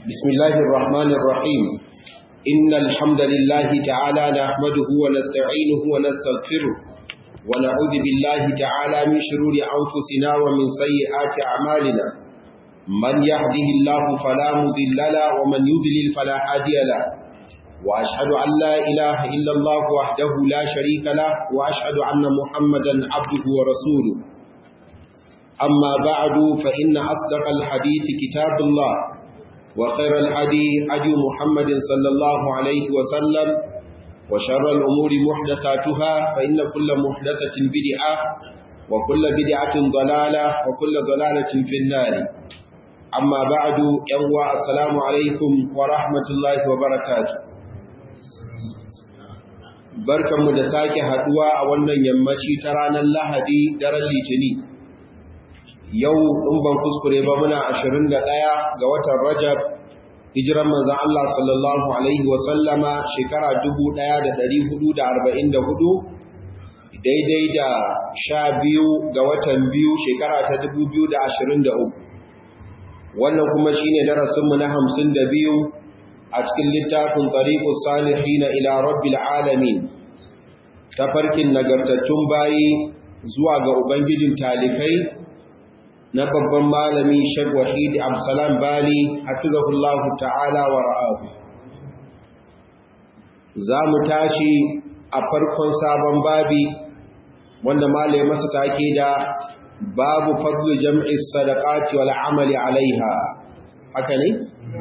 بسم الله الرحمن الرحيم إن الحمد لله تعالى نحمده ونستعينه ونستغفره ونعوذ بالله تعالى من شرور أنفسنا ومن سيئات أعمالنا من يهده الله فلا مذل له ومن يذلل فلا هادي له وأشهد أن لا إله إلا الله وحده لا شريك له وأشهد أن محمدا عبده ورسوله أما بعد فإن أصدق الحديث كتاب الله وخير الحدي حدي محمد صلى الله عليه وسلم وشر الأمور محدثاتها فإن كل محدثة بدعة وكل بدعة ضلالة وكل ضلالة في النار أما بعد يوى السلام عليكم ورحمة الله وبركاته barkanmu da sake haduwa a wannan yammaci ta ranar lahadi daren litini yau in ban kuskure ba muna 21 ga watan Rajab hijiran manzon Allah sallallahu alaihi wa sallama shekara 1444 daidai da 12 ga watan biyu shekara ta 2023 wannan kuma shine darasin mu na 52 a cikin littafin Tariqus Salihin ila Rabbil Alamin tafarkin nagartattun bayi zuwa ga ubangijin talikai na babban malami Sheikh Wahid Absalam Bali hafizahullahu ta'ala wa ra'ahu za mu tashi a farkon sabon babi wanda malai masa take da babu fadlu jam'i sadaqati wal amali alaiha haka ne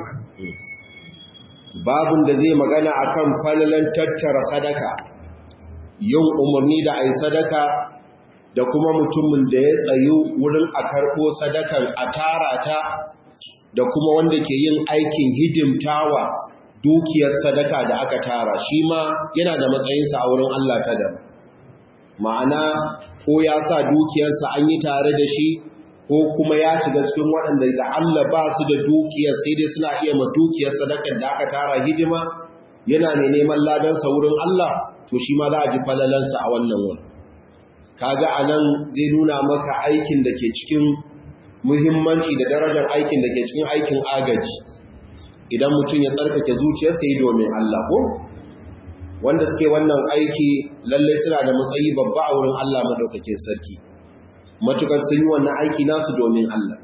babun da zai magana akan falalan tattara sadaka yin umarni da ai sadaka da kuma mutumin da ya tsayu wurin a karɓo sadakan a tara ta da kuma wanda ke yin aikin hidimtawa dukiyar sadaka da aka tara shi ma yana da matsayinsa a wurin Allah ta da ma'ana ko ya sa dukiyarsa an yi tare da shi ko kuma ya shiga cikin waɗanda da Allah ba su da dukiyar sai dai suna iya ma dukiyar sadakar da aka tara hidima yana ne neman ladansa wurin Allah to shi ma za a ji falalansa a wannan wurin kaga anan zai nuna maka aikin da ke cikin muhimmanci da darajar aikin da ke cikin aikin agaji idan mutum ya tsarkake zuciyarsa yi domin Allah ko wanda suke wannan aiki lallai suna da matsayi babba a wurin Allah madaukakin sarki matukar sun yi wannan aiki nasu domin Allah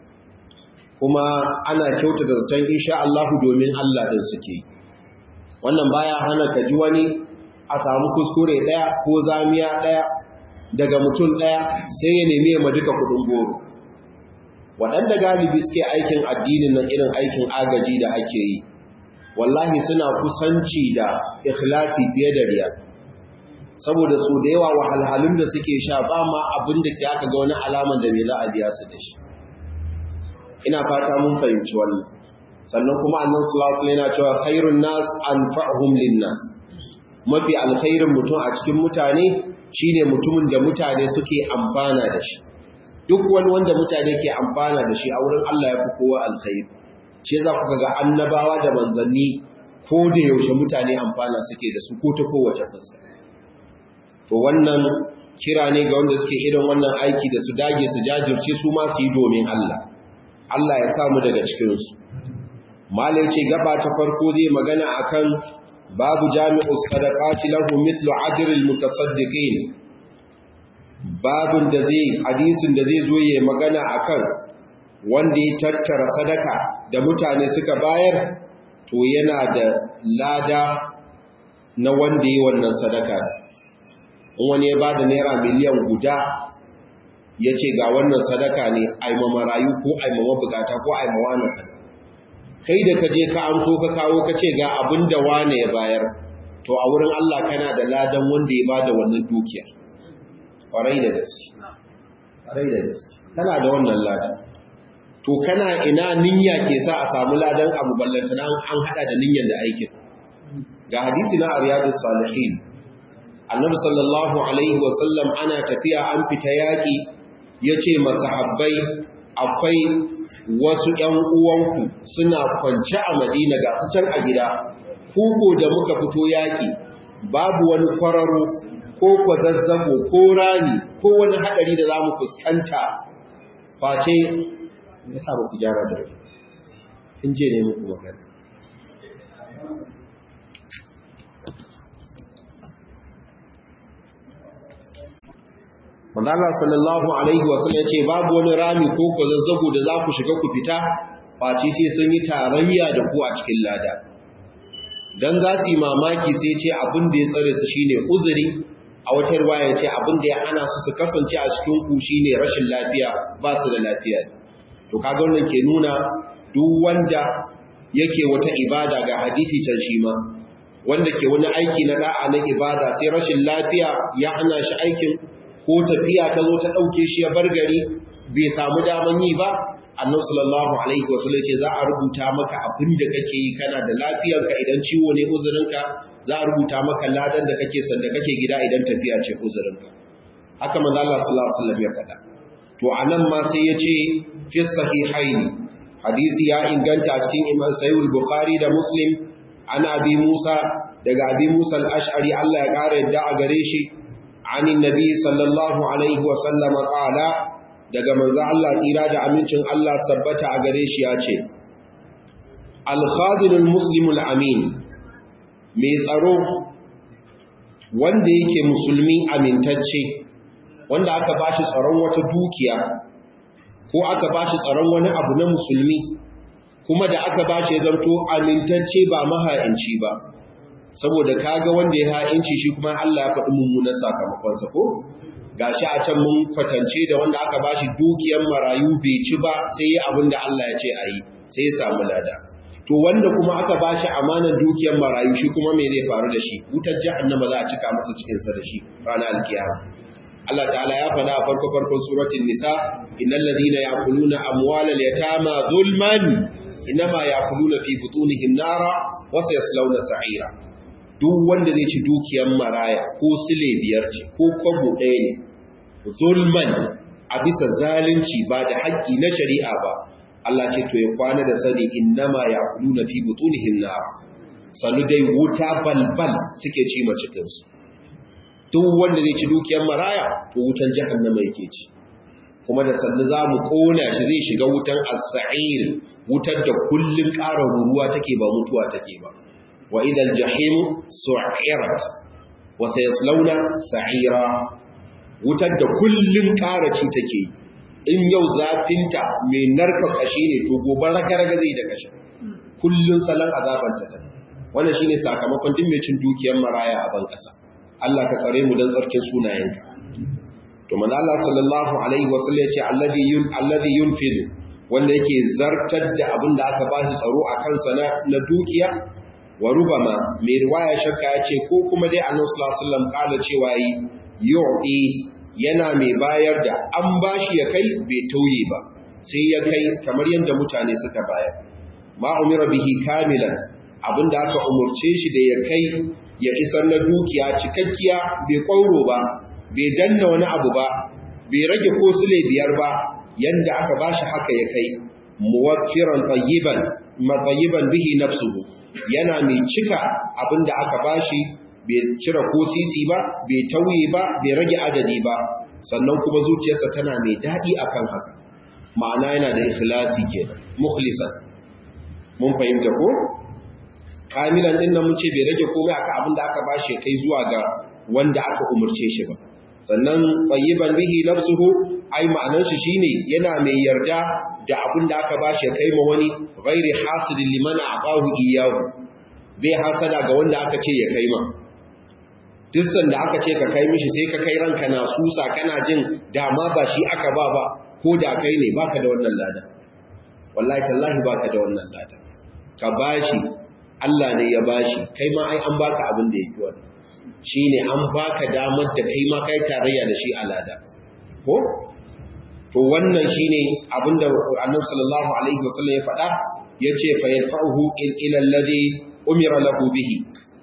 kuma ana kyauta da zaton insha Allah domin Allah din suke wannan baya hana ka ji wani a samu kuskure daya ko zamiya daya daga mutum ɗaya sai ya nemi ma duka kudin goro waɗanda galibi suke aikin addinin nan irin aikin agaji da ake yi wallahi suna kusanci da ikhlasi fiye da riya saboda su da yawa wahalhalun da suke sha ba ma abin da ke aka ga wani alaman da mai za a biya su da shi ina fata mun fahimci wannan sannan kuma annan sulasul yana cewa khairun nas anfa'uhum lin nas mafi alkhairin mutum a cikin mutane shine mutumin da mutane suke amfana da shi duk wani wanda mutane ke amfana da shi a wurin Allah ya fi kowa alkhairi ce za ku ga annabawa da manzanni ko da yaushe mutane amfana suke da su ko ta kowace fuska to wannan kira ne ga wanda suke irin wannan aiki da su dage su jajirce su ma su yi domin Allah Allah ya samu daga cikinsu malai ce gaba ta farko zai magana akan babu jami'us sadaqati lahu mithlu ajril mutasaddiqin babun da zai hadisin da zai zo yayin magana akan wanda ya tattara sadaka da mutane suka bayar to yana da lada na wanda ya wannan sadaka in wani ya bada naira miliyan guda ya ce ga wannan sadaka ne aima marayu ko aima mabukata ko aima wani kai da ka je ka amso ka kawo ka ce ga abin da wane ya bayar to a wurin Allah kana da ladan wanda ya bada wannan dukiya ƙwarai da gaske ƙwarai da gaske kana da wannan ladan to kana ina niyya ke sa a samu ladan abu ballanta an an hada da niyyar da aikin ga hadisi na riyadus salihin annabi sallallahu alaihi wasallam ana tafiya an fita yaki yace masahabbai akwai wasu ‘yan uwanku suna kwance a madina ga su can a gida, kuku da muka fito yaƙi, babu wani kwararo ko kwazazzabo ko rani ko wani haɗari da za mu fuskanta face, ya sa ba ku gyara da tun je ne muku magana Manzala sallallahu Alaihi wasallam ya ce babu wani rami ko ku zazzago da za ku shiga ku fita face sai sun yi tarayya da ku a cikin lada. Don za su yi mamaki sai ce abin da ya tsare su shine uzuri a wata ruwaya ce abin da ya hana su su kasance a cikin ku shine rashin lafiya ba su da lafiya. To kaga wannan ke nuna duk wanda yake wata ibada ga hadisi can shi ma wanda ke wani aiki na da'a na ibada sai rashin lafiya ya hana shi aikin ko tafiya ta zo ta ɗauke shi ya bar gari bai samu daman yi ba annabi sallallahu alaihi wasallam ce za a rubuta maka abin da kake yi kana da lafiyarka idan ciwo ne uzurinka za a rubuta maka ladan da kake sanda kake gida idan tafiya ce uzurinka haka manzo Allah sallallahu alaihi wasallam ya faɗa to anan ma sai ya ce fi sahihain hadisi ya inganta a cikin Imam Sahih Bukhari da Muslim ana abi Musa daga abi Musa al-Ash'ari Allah ya kare yadda a gare shi عن النبي صلى الله عليه وسلم قال daga manzo Allah tsira da amincin Allah sabbata a gare shi ya ce al-khadirul muslimul amin mai tsaro wanda yake musulmi amintacce wanda aka bashi tsaron wata dukiya ko aka bashi tsaron wani abu na musulmi kuma da aka bashi zanto amintacce ba maha'inci ba saboda kaga wanda ya ha'inci shi kuma Allah ya faɗi mummunan sakamakonsa ko gashi a can mun kwatance da wanda aka bashi dukiyar marayu bai ci ba sai yi abin da Allah ya ce a yi sai ya samu lada to wanda kuma aka bashi amanar dukiyar marayu shi kuma me zai faru da shi wutar jahannama za a cika masa cikin sa da shi ranar alkiyama Allah ta'ala ya faɗa a farko farkon suratul nisa innal ladina ya'kuluna amwalal yatama zulman inma ya'kuluna fi butunihim nara wa sayaslawna sa'ira duk wanda zai ci dukiyar maraya ko sile biyar ce ko kwabo ɗaya ne zulman a bisa zalunci ba da haƙƙi na shari'a ba Allah ce to ya kwana da sani innama ya kulu na fi butunihim na sanu dai wuta balbal suke ci ma cikinsu duk wanda zai ci dukiyar maraya to wutan jahannama yake ci kuma da sannu za mu ƙona shi zai shiga wutan as-sa'ir wutar da kullun ƙara ruruwa take ba mutuwa take ba وإذا الجحيم سعرت وسيصلون سعيرا wutar da kullun karaci take in yau zafinta mai narka kashi ne to gobe raga-raga zai da kashi kullun salon azabanta da wannan shine sakamakon duk mai cin dukiyar maraya a ban kasa Allah ka tsare mu dan tsarkin sunayenka to manzo Allah sallallahu alaihi wasallam ya ce alladhi yun alladhi yunfil wanda yake zartar da abin da aka bashi tsaro a kansa na dukiya wa rubama mai riwaya shakka ya ce ko kuma dai annabi sallallahu alaihi wasallam kala cewa yi yu'ti yana mai bayar da an bashi ya kai bai tauye ba sai ya kai kamar yadda mutane suka bayar ma umira bihi kamilan abinda aka umurce shi da ya kai ya isar na dukiya cikakkiya bai kwauro ba bai danna wani abu ba bai rage ko sule biyar ba yanda aka bashi haka ya kai muwaffiran tayyiban matayyiban bihi nafsuhu yana mai cika abinda aka bashi bai cire ko sisi ba bai tauye ba bai rage adadi ba sannan kuma zuciyarsa tana mai daɗi akan haka ma'ana yana da ikhlasi kenan mukhlisan mun fahimta ko kamilan din nan mun ce bai rage komai akan abinda aka bashi kai zuwa ga wanda aka umurce shi ba sannan tayyiban bihi nafsuhu ai ma'anar shi shine yana mai yarda da abin da aka bashi kai ma wani ghairi hasidin liman aqahu iyyahu bai hasada ga wanda aka ce ya kai ma duk sanda aka ce ka kai mishi sai ka kai ranka na susa kana jin dama ba shi aka ba ba ko da kai ne baka da wannan lada wallahi tallahi baka da wannan lada ka bashi Allah ne ya bashi kai ma ai an baka abin da yake wannan shine an baka damar da kai ma kai tarayya da shi a lada ko to wannan shine abinda Annabi sallallahu alaihi wasallam ya faɗa yace fa yadfa'uhu ila alladhi umira lahu bihi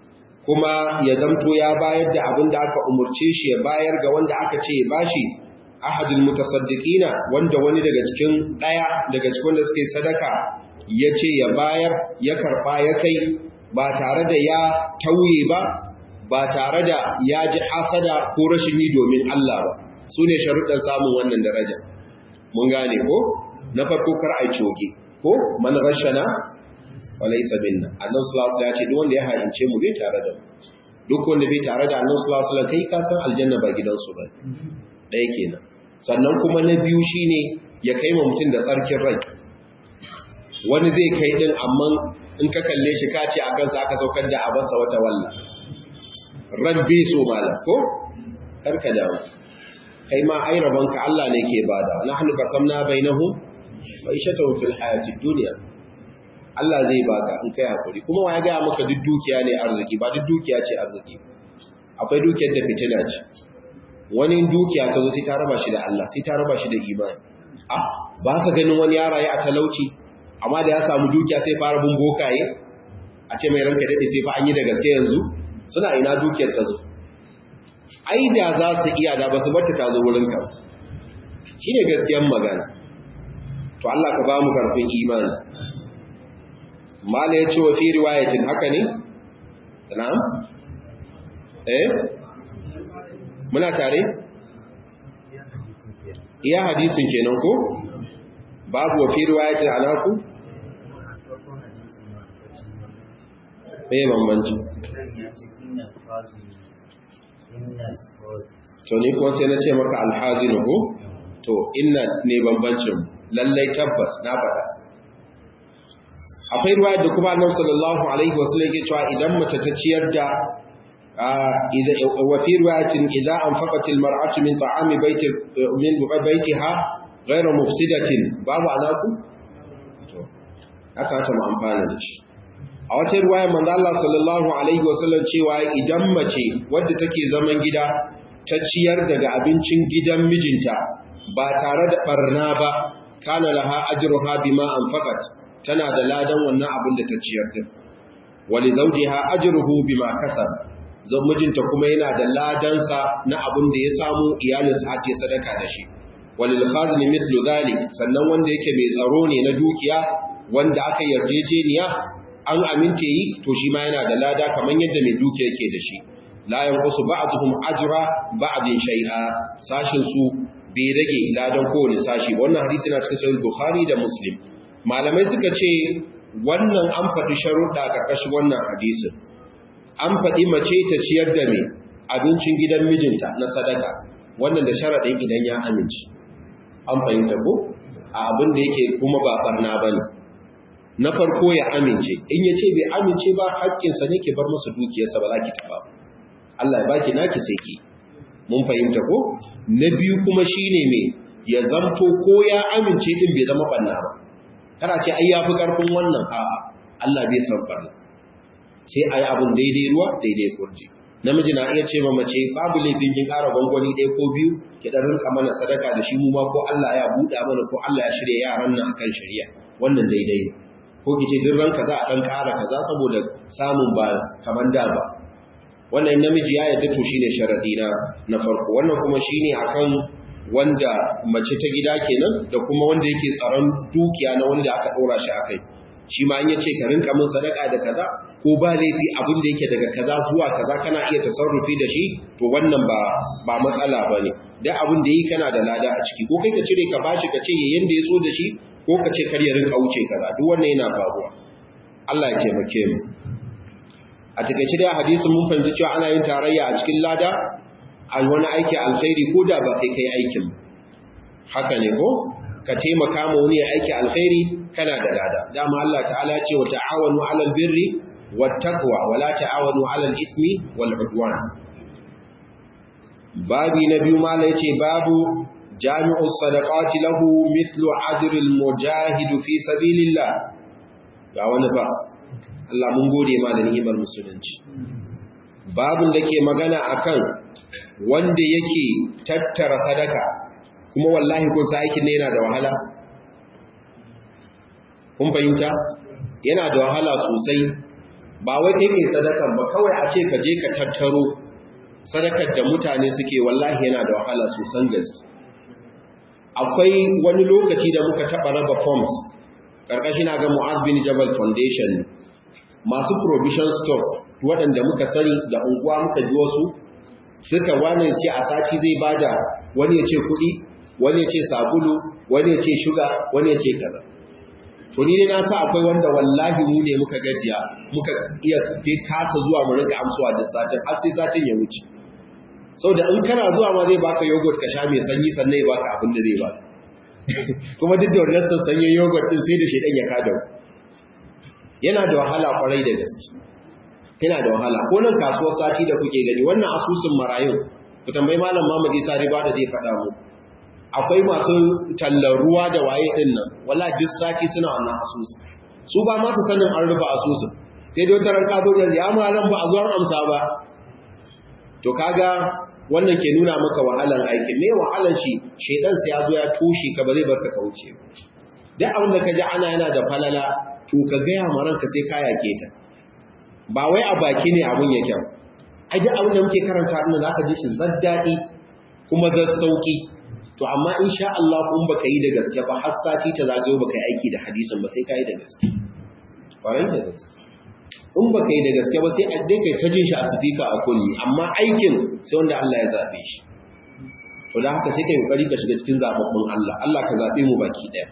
kuma ya zamto ya bayar da abinda aka umurce shi ya bayar ga wanda aka ce ya bashi ahadul mutasaddiqina wanda wani daga cikin daya daga cikin wanda suke sadaka yace ya bayar ya karba ya kai ba tare da ya tauye ba ba tare da ya ji hasada ko rashin yi domin Allah ba su ne sharuɗan samun wannan daraja mun gane ko na farko kar a coge ko man rashana walaysa minna annabi sallallahu alaihi wasallam ya ce duk wanda ya haince mu bai tare da mu duk wanda bai tare da annabi sallallahu alaihi wasallam kai ka san aljanna ba gidansu ba ɗaya kenan sannan kuma na biyu shine ya kai ma mutum da tsarkin rai wani zai kai din amma in ka kalle shi ka ce a kansa aka saukar da abansa wata walla ran bai so malam ko karka damu kai ma ai rabonka Allah ne ke bada nahnu qasamna bainahum ma'ishatuhum fil hayatid dunya Allah zai baka in kai hakuri kuma wa ya ga maka duk dukiya ne arziki ba duk dukiya ce arziki akwai dukiyar da fitina ce wani dukiya ta zo sai ta raba shi da Allah sai ta raba shi da imani ah ba ka ganin wani yara ya a talauci amma da ya samu dukiya sai fara bin bokaye a ce mai ranka dade sai fa an yi da gaske yanzu suna ina dukiyar ta zo ai da za su iya da ba su bata ta zo wurin ka shine gaskiyar magana to Allah ka ba mu karfin imani mala ya ce wa fi riwayatin haka ne na'am eh muna tare iya hadisin kenan ko babu wa fi riwayatin anaku eh bambanci to ni kuma sai na ce maka alhazinu ko to inna ne bambancin lallai tabbas na faɗa akwai ruwa da kuma annabi sallallahu alaihi wasallam yake cewa idan mace ta ciyar da wa fi riwayatin idza anfaqat almar'atu min ta'ami baiti min baytiha ghayra mufsidatin babu anaku to aka ta mu amfana da shi a wata riwaya manzo Allah sallallahu alaihi wasallam cewa idan mace wadda take zaman gida ta ciyar daga abincin gidan mijinta ba tare da barna ba kana laha ajruha bima anfaqat tana da ladan wannan abin da ta ciyar din wali zawjiha ajruhu bima kasab zan mijinta kuma yana da ladansa na abin da ya samu iyalinsa ake sadaka da shi walil khazini mithlu dhalik sannan wanda yake mai tsaro ne na dukiya wanda aka yarjejeniya an amince yi to shi ma yana da lada kamar yadda mai dukiya yake da shi la yanqusu ba'dhum ajra ba'din shay'a sashin su bai rage ladan kowane sashi wannan hadisi na cikin sahih bukhari da muslim malamai suka ce wannan an faɗi sharuɗa ƙarƙashin wannan hadisin an faɗi mace ta ciyar da mai abincin gidan mijinta na sadaka wannan da sharaɗin idan ya amince an fahimta ko a abin da yake kuma ba barna ba ne na farko ya amince in ya ce bai amince ba haƙƙinsa ne ke bar masa dukiyarsa ba za ki taɓa Allah ya baki naki sai ki mun fahimta ko na biyu kuma shine me ya zamto ko ya amince din bai zama banna ba kana ce ai yafi karfin wannan a'a Allah bai san barna sai ayi abun daidai ruwa daidai kurji namiji na iya ce ma mace babu laifin kin ƙara gwangwani ɗaya ko biyu ki dan rinka mana sadaka da shi mu ma ko Allah ya buɗa mana ko Allah ya shirya yaran nan akan shari'a wannan daidai ne ko ki ce duk ranka za a dan ƙara kaza saboda samun ba kaman da ba wannan namiji ya yadda to shine sharadi na na farko wannan kuma shine akan wanda mace ta gida kenan da kuma wanda yake tsaron dukiya na wanda aka dora shi akai shi ma in yace ka rinka min sadaka da kaza ko ba laifi abin da yake daga kaza zuwa kaza kana iya tasarrufi da shi to wannan ba ba matsala bane da abin da yi kana da lada a ciki ko kai ka cire ka bashi ka ce yayin da ya so da shi ko ka ce kar ya rinka wuce kaza duk wannan yana faruwa Allah ya taimake mu a takaice da hadisin mun fahimci cewa ana yin tarayya a cikin lada a wani aiki alkhairi ko da ba kai kai aikin haka ne ko ka taimaka ma wani aiki alkhairi kana da lada dama Allah ta'ala ce wa ta'awanu 'alal birri wat taqwa wa la ta'awanu 'alal ismi wal 'udwan babi na biyu mala yace babu jami'u sadaqati lahu mithlu ajril mujahid fi sabilillah ga wani ba Allah mun gode ma da ni'imar musulunci babun da ke magana akan wanda yake tattara sadaka kuma wallahi kun sa aikin ne yana da wahala kun fahimta yana da wahala sosai ba wai kai mai sadakan ba kawai a ce ka je ka tattaro sadakar da mutane suke wallahi yana da wahala sosan gaske akwai wani lokaci da muka taɓa raba forms ƙarƙashin ga Mu'az bin Jabal Foundation masu provision stores waɗanda muka sani da unguwa muka ji wasu suka wani ce a sati zai bada wani ya ce kuɗi wani ya ce sabulu wani ya ce shuga wani ya ce kaza to ni dai na sa akwai wanda wallahi mu ne muka gajiya muka iya dai kasa zuwa mu rinka amsuwa da satin har sai satin ya wuce saboda in kana zuwa ma zai baka yogurt ka sha mai sanyi sannan ya baka abin da zai baka kuma duk da wannan sassanyen yogurt din sai da shedan ya kada yana da wahala kwarai da gaske yana da wahala ko nan kasuwar sati da kuke gani wannan asusun marayun ku tambayi malam Muhammad Isa Riba da zai faɗa mu akwai masu tallar ruwa da waye din nan wala duk sati suna wannan asusu su ba ma su sanin an rufe asusun sai dai wata ranka zo ya ma ran ba a zuwan amsa ba to kaga wannan ke nuna maka wahalan aikin me wahalan shi shedan sai ya zo ya toshe ka ba zai barka ka wuce duk abin da ka ji ana yana da falala to ka gaya ma ranka sai ka yake ta ba wai a baki ne abun yake ai duk abin da muke karanta din zaka ji shi zaddadi kuma zan sauki to amma insha Allah kun baka yi da gaske ba har sati ta zagayo baka yi aiki da hadisin ba sai ka yi da gaske ƙwarai da gaske in baka yi da gaske ba sai a dai kai ta jin shi a sifika a kulli amma aikin sai wanda Allah ya zabe shi to da haka sai kai kokari ka shiga cikin zababbun Allah Allah ka zabe mu baki daya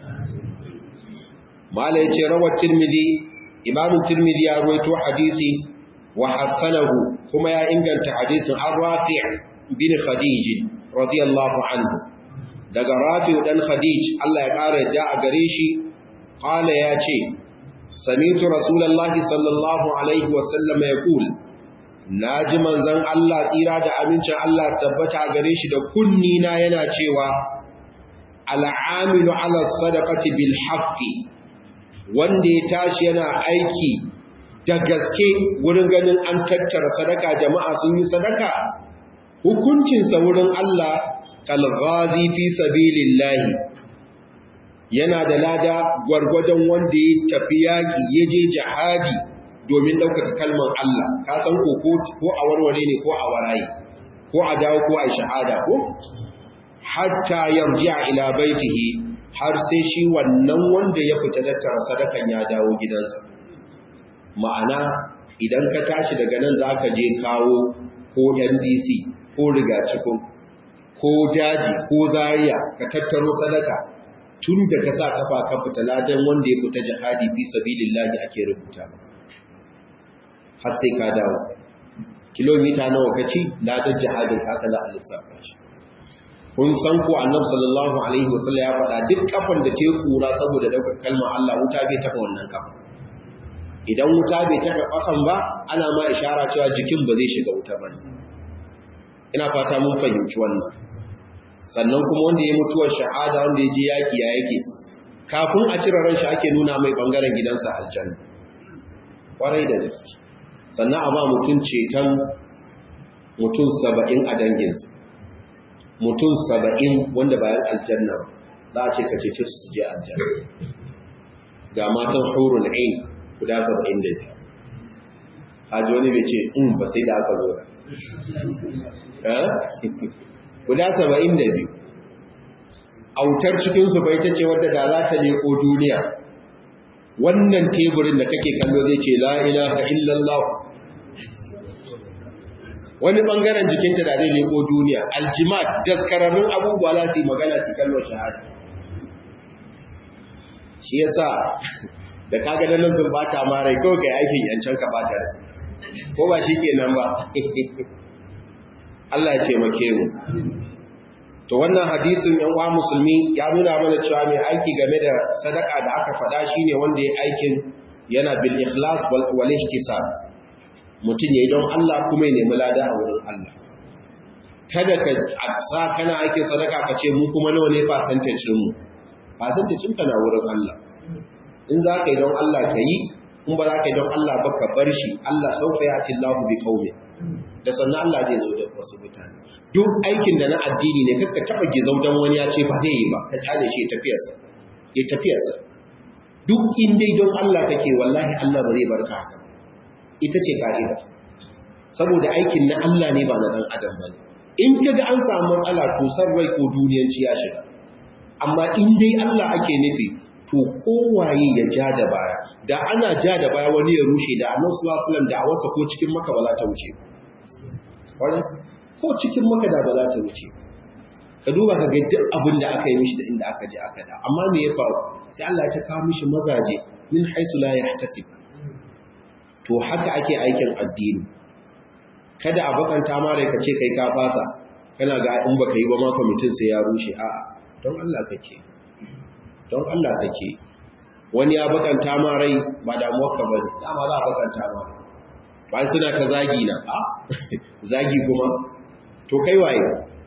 mala yace rawat tirmidhi imam tirmidhi ya ruwaito hadisi wa hasanahu kuma ya inganta hadisin an rafi' bin khadij radiyallahu anhu daga rafi' dan khadij Allah ya kara yadda a gare shi qala ya ce sami'tu rasulullahi sallallahu alaihi wa sallam yaqul naji manzon Allah tsira da amincin Allah tabbata gare shi da kunni na yana cewa al'amilu ala sadaqati bil haqqi wanda ya tashi yana aiki da gaske wurin ganin an tattara sadaka jama'a sun yi sadaka hukuncinsa wurin Allah kalghazi fi sabilillahi yana da lada gwargwadon wanda ya tafi yaki ya je jihadi domin ɗaukaka kalmar Allah ka san ko ko a warware ne ko a waraye ko a dawo ko a shahada ko hatta yarji'a ila baitihi har sai shi wannan wanda ya fita tattara sadakan ya dawo gidansa ma'ana idan ka tashi daga nan za ka je kawo ko ndc ko rigacikun ko jaji ko zariya ka tattaro sadaka tun da ka sa kafa ka fita ladan wanda ya fita jihadi fi sabilillahi ake rubuta har sai ka dawo kilomita nawa ka ci ladan jihadin haka za a lissafa shi kun san ko annabi sallallahu alaihi wasallam ya faɗa duk kafan da ta kura saboda daukar kalmar Allah wuta bai taba wannan kafa idan wuta bai taba kafan ba ana ma ishara cewa jikin ba zai shiga wuta ba ina fata mun fahimci wannan sannan kuma wanda ya mutuwar shahada wanda ya je yaki ya yake kafin a cire ran shi ake nuna mai bangaren gidansa aljanna kwarai da gaske sannan a ba mutum ceton mutum saba'in a danginsa mutum saba'in wanda bayan aljanna za a ce ka cece su je aljanna ga matan hurun ain guda saba'in da biyu haji wani bai ce in ba sai da aka zo da guda saba'in da biyu autar cikinsu bai ta ce wadda da za ta leko duniya wannan teburin da kake kallo zai ce la ilaha illallah wani bangaren jikinta da zai leko duniya aljimat daskararrun abubuwa za su yi magana su kalmar shahada shi yasa da kaga da nan sun bata marai kawai kai aikin yancan ka bata da ko ba shi ke nan ba Allah ya taimake mu to wannan hadisin yan uwa musulmi ya nuna mana cewa mai aiki game da sadaka da aka faɗa shine wanda ya aikin yana bil ikhlas wal ihtisab mutum ya yi don Allah kuma ya nemi lada a wurin Allah. Kada ka sa kana aikin sadaka ka ce mu kuma nawa ne fasantacinmu, fasantacinka na wurin Allah. In za ka yi don Allah ka yi, in ba za ka yi don Allah ba ka bar shi, Allah saufa ya ce Allah bi kaume. Da sannan Allah zai zo da wasu mutane. Duk aikin da na addini ne kakka taɓa gizau don wani ya ce ba zai yi ba, ka kyale shi ya tafiyarsa. Ya tafiyarsa. Duk in dai don Allah kake wallahi Allah ba zai barka haka. ita ce ka'ida saboda aikin na Allah ne ba na ɗan adam ba in ka ga an samu matsala to san rai ko duniyanci ya shiga amma in dai Allah ake nufi to kowaye ya ja da baya da ana ja da baya wani ya rushe da annabi sallallahu alaihi wasallam da wasa ko cikin maka ba za ta wuce ko cikin maka da ba za ta wuce ka duba ka ga duk abin da aka yi mishi da inda aka je aka da amma me ya faru sai Allah ya ta kawo mishi mazaje min haisu la yahtasib to haka ake aikin addini kada a bakanta ma rai ka ce kai ka fasa kana ga in baka yi ba ma kwamitin sai ya rushe a'a don Allah kake don Allah kake wani ya bakanta ma rai ba damuwar ka bane dama za a bakanta ma ba suna ta zagi na a zagi kuma to kai waye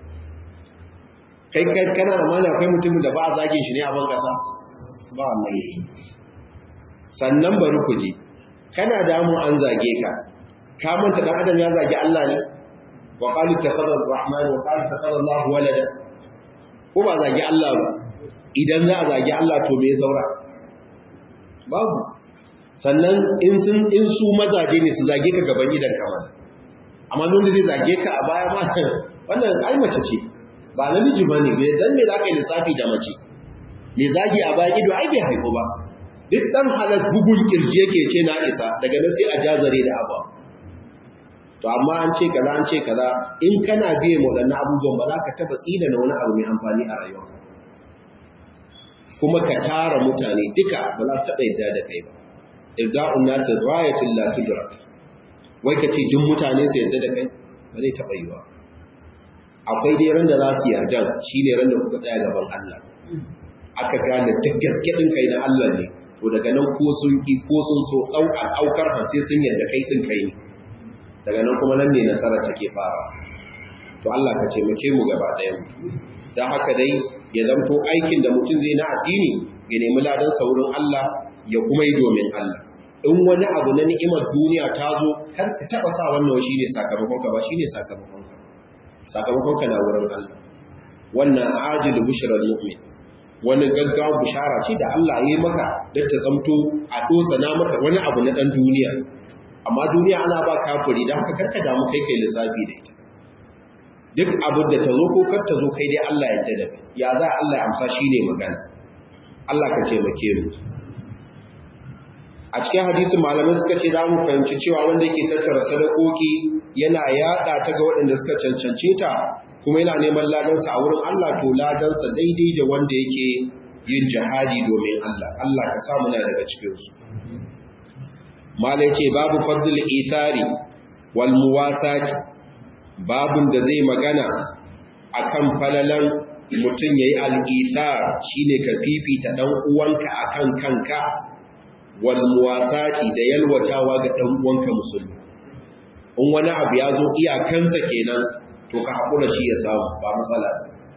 kai kai kana da mana akwai mutumin da ba a zagin shi ne a ban kasa ba wallahi sannan bari ku je kana damu an zage ka ka manta dan adam ya zagi Allah ne wa qalu takhadha ar-rahman wa qalu takhadha Allah walada ko ba zagi Allah ba idan za a zagi Allah to me saura babu sannan in sun in su mazaje ne su zage ka gaban idan ka mana amma don da zai zage ka a baya ma wannan ai mace ce ba namiji bane bai dan me zaka yi lissafi da mace me zagi a baya ido ai bai haihu ba duk dan halas bugun kirji yake ce na isa daga nan sai a jazare da abu to amma an ce kaza an ce kaza in kana biye mu wadannan abubuwan ba za ka taba tsina na wani abu mai amfani a rayuwa kuma ka tara mutane duka ba za su taba yadda da kai ba irda'un nas ghayatul la tudrak wai ka ce duk mutane su yadda da kai ba zai taba yiwa akwai dai ran da za su yarda shine ran da kuka tsaya gaban Allah aka gane duk gaske din kai na Allah ne to daga nan ko sun ki ko sun so ɗaukar aukar har sai sun yarda kai ɗin kai ne daga nan kuma nan ne nasarar take fara to Allah ka taimake mu gaba ɗaya don haka dai ya zamto aikin da mutum zai na addini ya nemi ladan saurin Allah ya kuma yi domin Allah in wani abu na ni'imar duniya ta zo kar ka taɓa sa wannan shi ne sakamakon ka ba shi ne sakamakon ka sakamakon ka na wurin Allah wannan ajil bushral mu'min wani gaggawa bushara ce da Allah ya yi maka don ta zamto a na maka wani abu na ɗan duniya amma duniya ana ba kafiri don haka karka damu kai kai lissafi da ita duk abin da ta zo ko kar ta zo kai dai Allah ya tada ya za Allah ya amsa shine magana Allah ka ce make mu a cikin hadisin malamai suka ce za mu fahimci cewa wanda yake tattara sadakoki yana yada ta ga waɗanda suka cancance ta kuma yana neman ladansa a wurin Allah to ladansa daidai da wanda yake yin jihadi domin Allah Allah ka samu na daga cikinsu mala ce babu fadl ithari wal muwasati babun da zai magana akan falalan mutum yayi al-ithar shine ka fifita dan uwanka akan kanka wal muwasati da yalwatawa ga dan uwanka musulmi in wani abu ya zo iyakansa kenan to ka haƙura shi ya samu ba matsala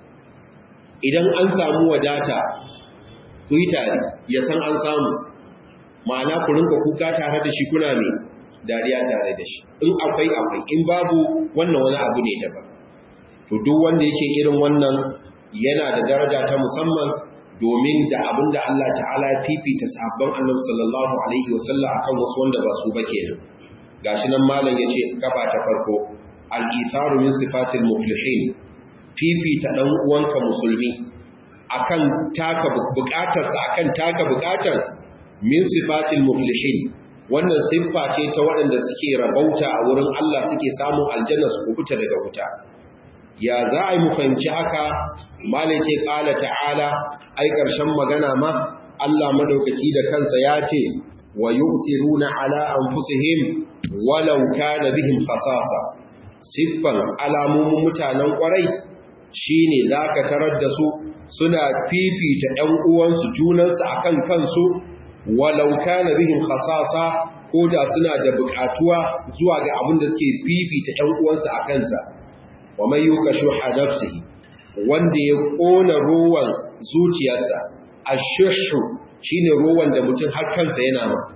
idan an samu wadata ku yi tare ya san an samu ma'ana ku rinka kuka tare da shi kuna mai dariya tare da shi in akwai akwai in babu wannan wani abu ne daban to duk wanda yake irin wannan yana da daraja ta musamman domin da abin da Allah ta'ala ya fifita sahabban annabi sallallahu alaihi wasallam akan wasu wanda ba su ba kenan gashi nan malam yace gaba ta farko al-itharu min sifatil muflihin fifita dan uwanka musulmi akan taka bukatarsa akan taka bukatar min sifatil muflihin wannan siffa ce ta waɗanda suke rabauta a wurin Allah suke samun aljanna su kubuta daga wuta ya za a yi mu fahimci haka malai ce ƙala ta'ala ai ƙarshen magana ma Allah madaukaki da kansa ya ce wa yusiruna ala anfusihim walau kana bihim khasasa siffan alamomin mutanen kwarai shine zaka tarar da su suna fifita ɗan uwansu junansu akan kansu walau kana bihim khasasa ko da suna da buƙatuwa zuwa ga abin da suke fifita ɗan uwansu a kansa wa mai yuka shuha nafsihi wanda ya kona ruwan zuciyarsa ashuhu shine ruwan da mutum har kansa yana ma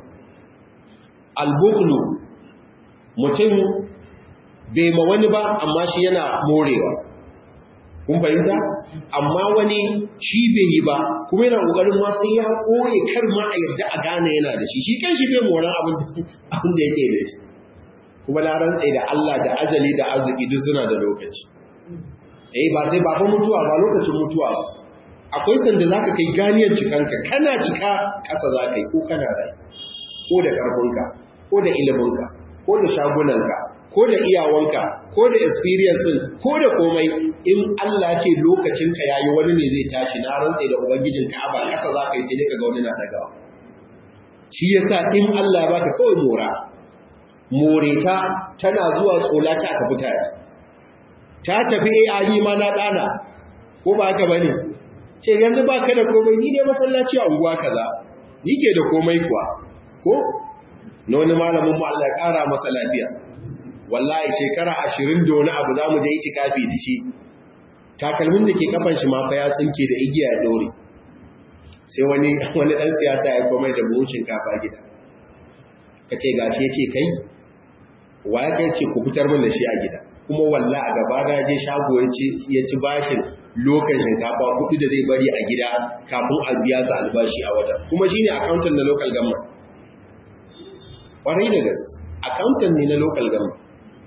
albuklu mutum bai ma wani ba amma shi yana morewa kun fahimta amma wani shi bai yi ba kuma yana kokarin ma sai ya koye kar ma a yarda a gane yana da shi shi kan shi bai moran abin da yake da shi kuma na rantse da Allah da ajali da arziki duk suna da lokaci eh ba sai ba fa mutuwa ba lokacin mutuwa ba akwai sanda zaka kai ganiyar cikanka kana cika kasa zaka yi ko kana rai ko da karfinka ko da iliminka ko da shagunanka ko da iyawanka ko da experience ko da komai in Allah ce lokacin ka yayi wani ne zai tashi na rantsa da ubangijin Ka'aba kasa za ka yi sai dai kaga wani na dagawa shi yasa in Allah ya baka kawai mora moreta tana zuwa tsola ta aka fita ta tafi AI ma na dana ko ba haka bane ce yanzu baka da komai ni ne masallaci a unguwa kaza ni ke da komai kuwa ko na wani malamin mu Allah ya kara masa lafiya wallahi shekara 20 da wani abu zamu je itikafi da shi takalmin da ke kafan shi ma fa ya tsinke da igiya ya dore sai wani wani dan siyasa ya komai da buhun shinkafa gida kace gashi yace kai wa ya kai ce ku fitar min da shi a gida kuma wallahi a gaba na je shago ya ci ya ci bashin lokacin shinkafa kuɗi da zai bari a gida kafin a biya su albashi a wata kuma shine accountant na local government kwarai da gaske accountant ne na local government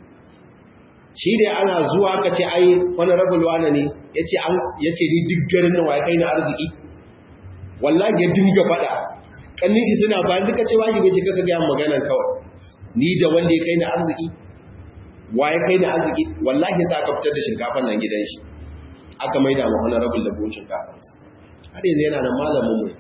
shi da ana zuwa ka ce ai wani rabul wane ne ya ce ni duk garin nan waye kai na arziki wallahi ya dinga faɗa kannin shi suna bayan duka ce wajibi ce kaka ga magana kawai ni da wanda ya kai na arziki waye kai na arziki wallahi sa aka fitar da shinkafan nan gidan shi aka maida ma wani rabul da buhun shinkafan har yanzu yana nan malamin mu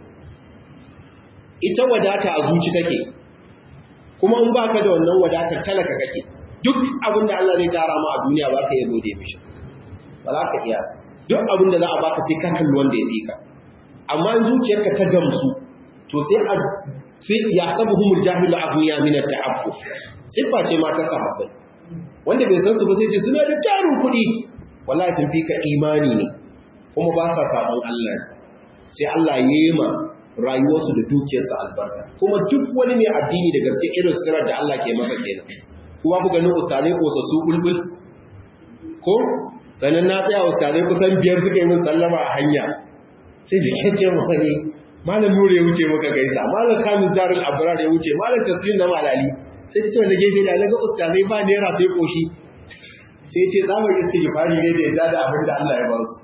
ita wadata a zuci take kuma in baka da wannan wadatar talaka kake duk abin da Allah zai tara ma a duniya ba ka iya gode mishi ba za ka iya duk abin da za a baka sai ka kalli wanda ya fika amma in zuciyarka ta gamsu to sai a sai ya sabu humul jahilu aghniya min at-ta'affuf sifa ce ma ta sahabbai wanda bai san su ba sai ce suna da tarin kuɗi wallahi sun fika imani ne kuma ba sa sabon Allah sai Allah ya yi ma rayuwarsu da dukiyarsa albarka kuma duk wani mai addini da gaske irin sirar da Allah ke masa kenan kuma ku ganin ustazai su bulbul ko ranar na tsaya ustazai kusan biyar suka yi min sallama a hanya sai da kyace wani malam nure ya wuce maka gaisa malam kamis darul abrar ya wuce malam taslim na malali sai ta ce wanda gefe da daga ustazai ba naira sai koshi sai ce za mu yi istighfari ne da yadda da abin da Allah ya ba su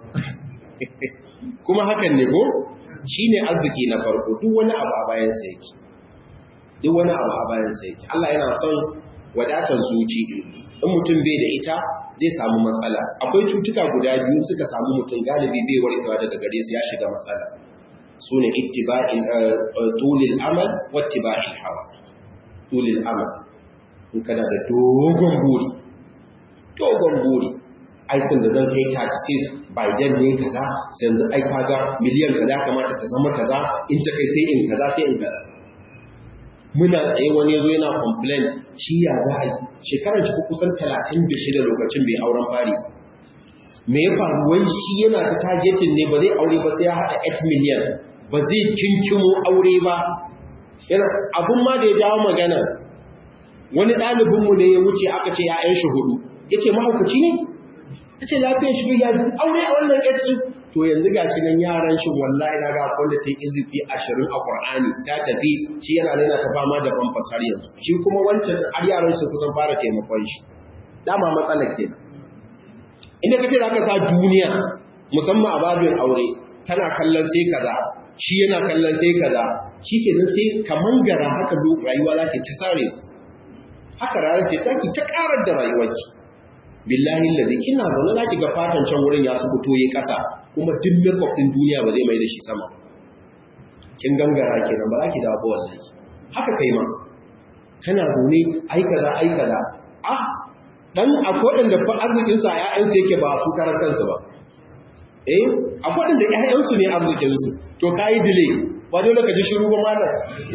kuma hakan ne ko shine arziki na farko duk wani abu a bayan sa yake duk wani abu a bayan sa yake Allah yana son wadatar zuci in mutum bai da ita zai samu matsala akwai cutuka guda biyu suka samu mutum galibi bai warkewa daga gare su ya shiga matsala su ne ittiba'in tulil amal wa ittiba'il hawa tulil amal in kana da dogon buri dogon buri aikin da zan kai 36 by then ne kaza sai yanzu ai kaga miliyan kaza kamata ta zama kaza in ta kai sai in kaza sai in kaza muna tsaye wani yazo yana complain shi ya za a yi shekarar shi kusan 36 lokacin bai auren fari me ya faru wai shi yana ta targeting ne ba zai aure ba sai ya hada 8 million ba zai kinkimo aure ba yana abun ma da ya jawo magana wani ɗalibinmu ne ya wuce aka ce ya'yan shi hudu ya ce mahaukaci ne ya ce lafiyar shi ya aure a wannan ƙetsu to yanzu ga shi nan yaran shi wallahi na ga wanda ta yi izifi ashirin a ƙwar'ani ta tafi shi yana nuna ta fama da famfas har yanzu shi kuma wancan har yaran su kusan fara taimakon shi dama matsalar ke inda ka ce za ka sa duniya musamman a babin aure tana kallon sai kaza shi yana kallon sai kaza shi ke nan sai kaman gara haka rayuwa za ta ci sare haka ranar ce ta ki ta karar da rayuwarki billahi lazi kina zaune za ki ga fatan can wurin ya su fito yi ƙasa kuma duk makeup din duniya ba zai mai da shi sama kin gangara kenan ba za ki dawo ba wallahi haka kai ma kana zaune ai kaza ai kaza ah dan akwai da fa arzikin sa ƴaƴan su yake ba su karar kansu ba eh akwai da ƴaƴan su ne arzikin su to kai delay ba dole ka ji shiru ba malam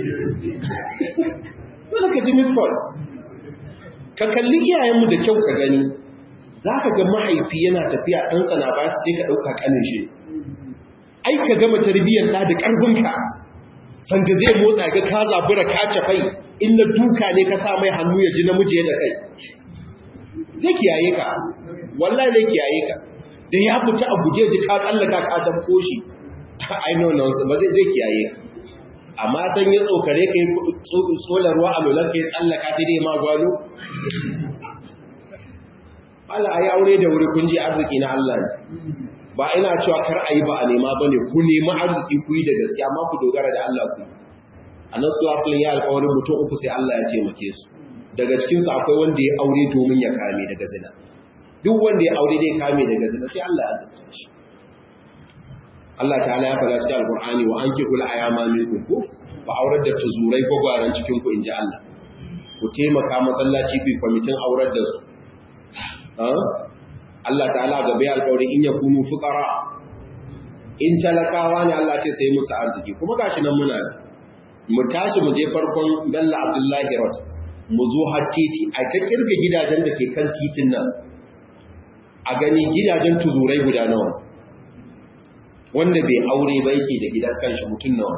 dole ka ji miss call ka kalli iyayenmu da kyau ka gani za ka ga mahaifi yana tafiya ɗansa na ba su sai ka ɗauka ƙanin shi ai ka gama tarbiyyar ɗa da ƙarfinka sanda zai motsa ga ka zabura ka cafai in na duka ne ka sa mai hannu ya ji namiji da kai zai kiyaye ka wallahi zai kiyaye ka da ya fita a guje ji ka tsallaka ka dabko shi ai no no ba zai zai kiyaye ka amma san ya tsokare ka yi tsolarwa a lolar ka yi tsallaka sai dai ma gwalo Allah ayi aure da wuri kun ji arziki na Allah ne ba ina cewa kar ayi ba a nema bane ku nemi arziki ku yi da gaskiya amma ku dogara da Allah ku annabi sallallahu alaihi ya alƙawarin mutum uku sai Allah ya taimake su daga cikin su akwai wanda ya aure domin ya kame daga zina duk wanda ya aure dai kame daga zina sai Allah ya azabta shi Allah ta'ala ya faɗa cikin alqur'ani wa ankihul ayama minkum ku fa aurar da tuzurai gwagwaran cikin ku inji Allah ku taimaka masallaci ku kwamitin aurar da su Allah ta'ala ga bai alƙawari in yakunu fuqara in talakawa ne Allah ce sai musu arziki kuma gashi nan muna mu tashi mu je farkon Bello Abdullahi Road mu zo har titi a ta kirga gidajen da ke kan titin nan a gani gidajen tuzurai guda nawa wanda bai aure ba yake da gidan kanshi mutum nawa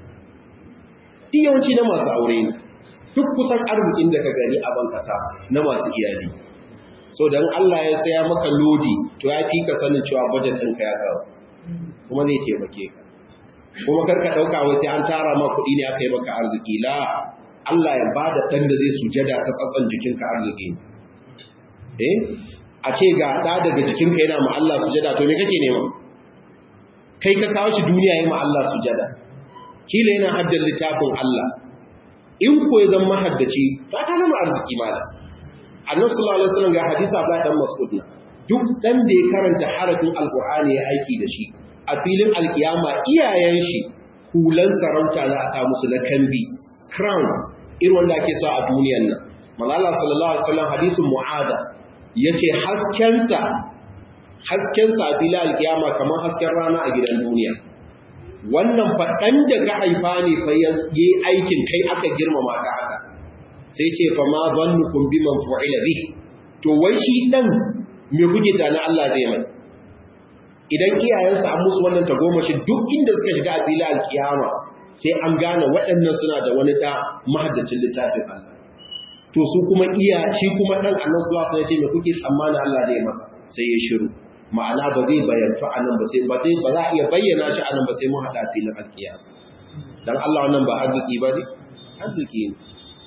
yawanci na masu aure ne duk kusan arzikin da ka gani a ban kasa na masu iyali so dan Allah ya saya maka lodi to ya fi ka sanin cewa budgetin ka ya kawo kuma zai taimake ka kuma karka dauka wai sai an tara ma kuɗi ne aka yi maka arziki la Allah ya bada dan da zai sujada ta tsatsan jikinka arziki eh a ce ga da daga jikinka yana ma Allah sujada to me kake nema kai ka kawo shi duniya yayin ma Allah sujada kila yana haddan littafin Allah in ko ya zama haddaci ba ka nama arziki malam annabi sallallahu alaihi wasallam ga hadisi Abdullah dan Mas'ud na duk dan da ya karanta harafin alqur'ani ya aiki da shi a filin alkiyama iyayen shi hulan sarauta za a sa musu na kambi crown irin wanda ake so a duniyar nan manzo Allah sallallahu alaihi wasallam hadisin mu'ada yace haskensa haskensa a filin alkiyama kamar hasken rana a gidan duniya wannan faɗan da ka haifa ne fa yi aikin kai aka girmama ka haka sai ce fa ma zannukum biman fu'ila bi to wai shi dan me kuke tana Allah zai mai idan iyayensa an musu wannan tagomashi duk inda suka shiga a fili alkiyama sai an gane waɗannan suna da wani da mahaddacin littafin Allah to su kuma iya shi kuma dan annabi sallallahu alaihi wasallam ya ce me kuke tsammani Allah zai masa sai ya shiru ma'ana ba zai bayyana anan ba sai ba zai ba za a iya bayyana shi anan ba sai mun hada filin alkiyama dan Allah wannan ba arziki ba ne arziki ne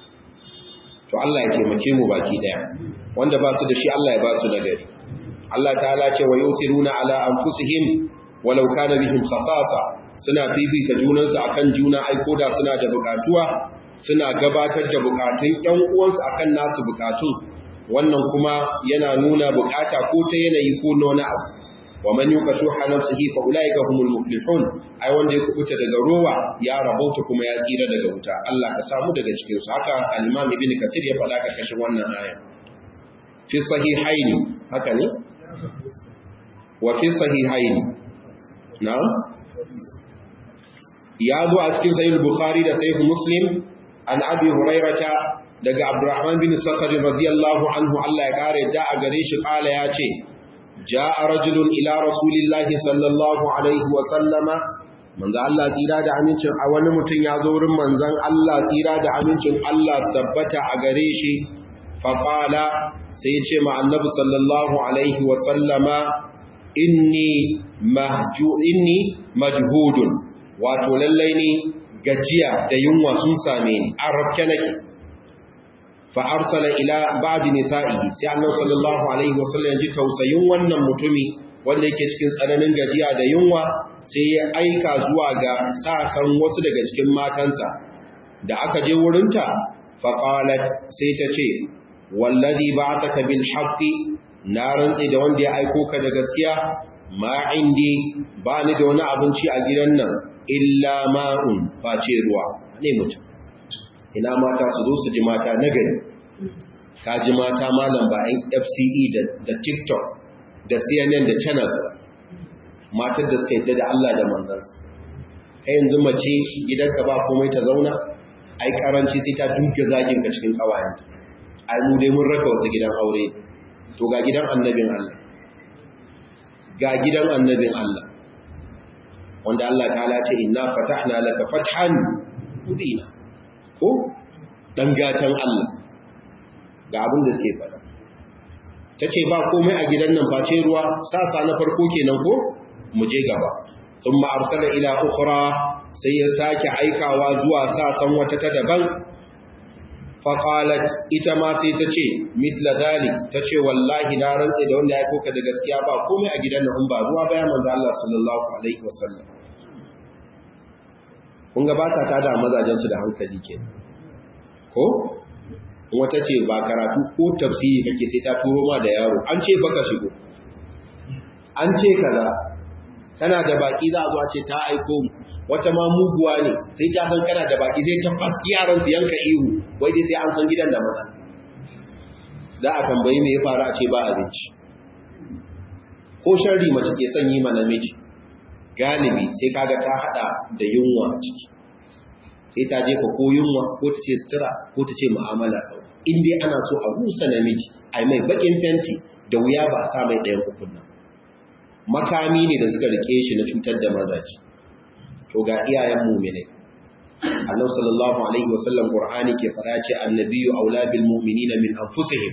to Allah ya taimake mu baki daya wanda ba su da shi Allah ya ba su nagari Allah ta'ala ce wa yuthiruna ala anfusihim walau kana bihim khasasa suna fifita junansu akan juna aiko da suna da bukatuwa suna gabatar da bukatun ƴan uwansu akan nasu bukatun wannan kuma yana nuna bukata ko ta yanayi ko nona abu wa man yuqashu nafsihi fa ulaika humul muflihun ai wanda ya kubuta daga rowa ya rabauta kuma ya tsira daga wuta Allah ka samu daga cikin su haka al-Imam Ibn Kathir ya faɗa karkashin wannan aya fi sahihaini haka ne wa fi sahihaini na'am ya zo a cikin sahih Bukhari da sahih Muslim an Abi Hurairata daga Abdurrahman bin Sakhar radiyallahu anhu Allah ya kare da a gare shi kala ya ce ja'a rajulun ila rasulillahi sallallahu alaihi wa sallama manzo Allah tsira da amincin a wani mutum ya zo wurin manzon Allah tsira da amincin Allah tabbata a gare shi fa qala sai ya ce ma annabi sallallahu alaihi wa sallama inni mahju inni majhudun wato lallai ni gajiya da yunwa sun same ni arabke nake fa arsala ila ba'd nisa'ihi sai annabi sallallahu alaihi wasallam ji tausayin wannan mutumi wanda yake cikin tsananin gajiya da yunwa sai ya aika zuwa ga sasan wasu daga cikin matansa da aka je wurinta fa qalat sai ta ce wallazi ba'athaka bil haqqi na rantsi da wanda ya aiko ka da gaskiya ma indi ba ni da wani abinci a gidan nan illa ma'un face ruwa ne mutum ina mata su zo su ji mata na gari ka ji mata malam ba yan fce da tiktok da cnn da channels ba matar da suka yadda da allah da manzansa kai yanzu mace gidanka ba komai ta zauna ai karanci sai ta duka zagin ka cikin kawayenta ai mu dai mun raka wasu gidan aure to ga gidan annabin allah ga gidan annabin allah wanda Allah ta'ala ce inna fatahna laka fathan mubina ko dan gatan Allah ga abin da suke fada tace ba komai a gidan nan face ruwa sasa na farko kenan ko mu je gaba thumma arsala ila ukhra sai ya sake aikawa zuwa sasan wata ta daban faqalat ita ma sai tace mithla dhalik tace wallahi na rantsa da wanda ya koka da gaskiya ba komai a gidan nan ba ruwa bayan manzo Allah sallallahu alaihi wasallam kun ga bata ta da mazajen su da hankali ke ko wata ce ba karatu ko tafsiri kake sai ta turo ma da yaro an ce baka shigo an ce kaza kana da baki za a zuwa ce ta aiko mu wata ma muguwa ne sai ta san kana da baki sai ta faski yaran su yanka ihu wai dai sai an san gidan da maza za a tambayi me ya faru a ce ba abinci ko sharri mace ke son yi ma namiji galibi sai kaga ta hada da yunwa ciki sai ta jefa ko yunwa ko ta ce sutura ko ta ce mu'amala in dai ana so a rusa namiji a mai bakin fenti da wuya ba sa mai ɗayan hukun nan makami ne da suka rike shi na cutar da mazaji to ga iyayen mu'minai Allah sallallahu alaihi wasallam Qur'ani ke fara ce annabiyyu aula bil mu'minina min anfusihim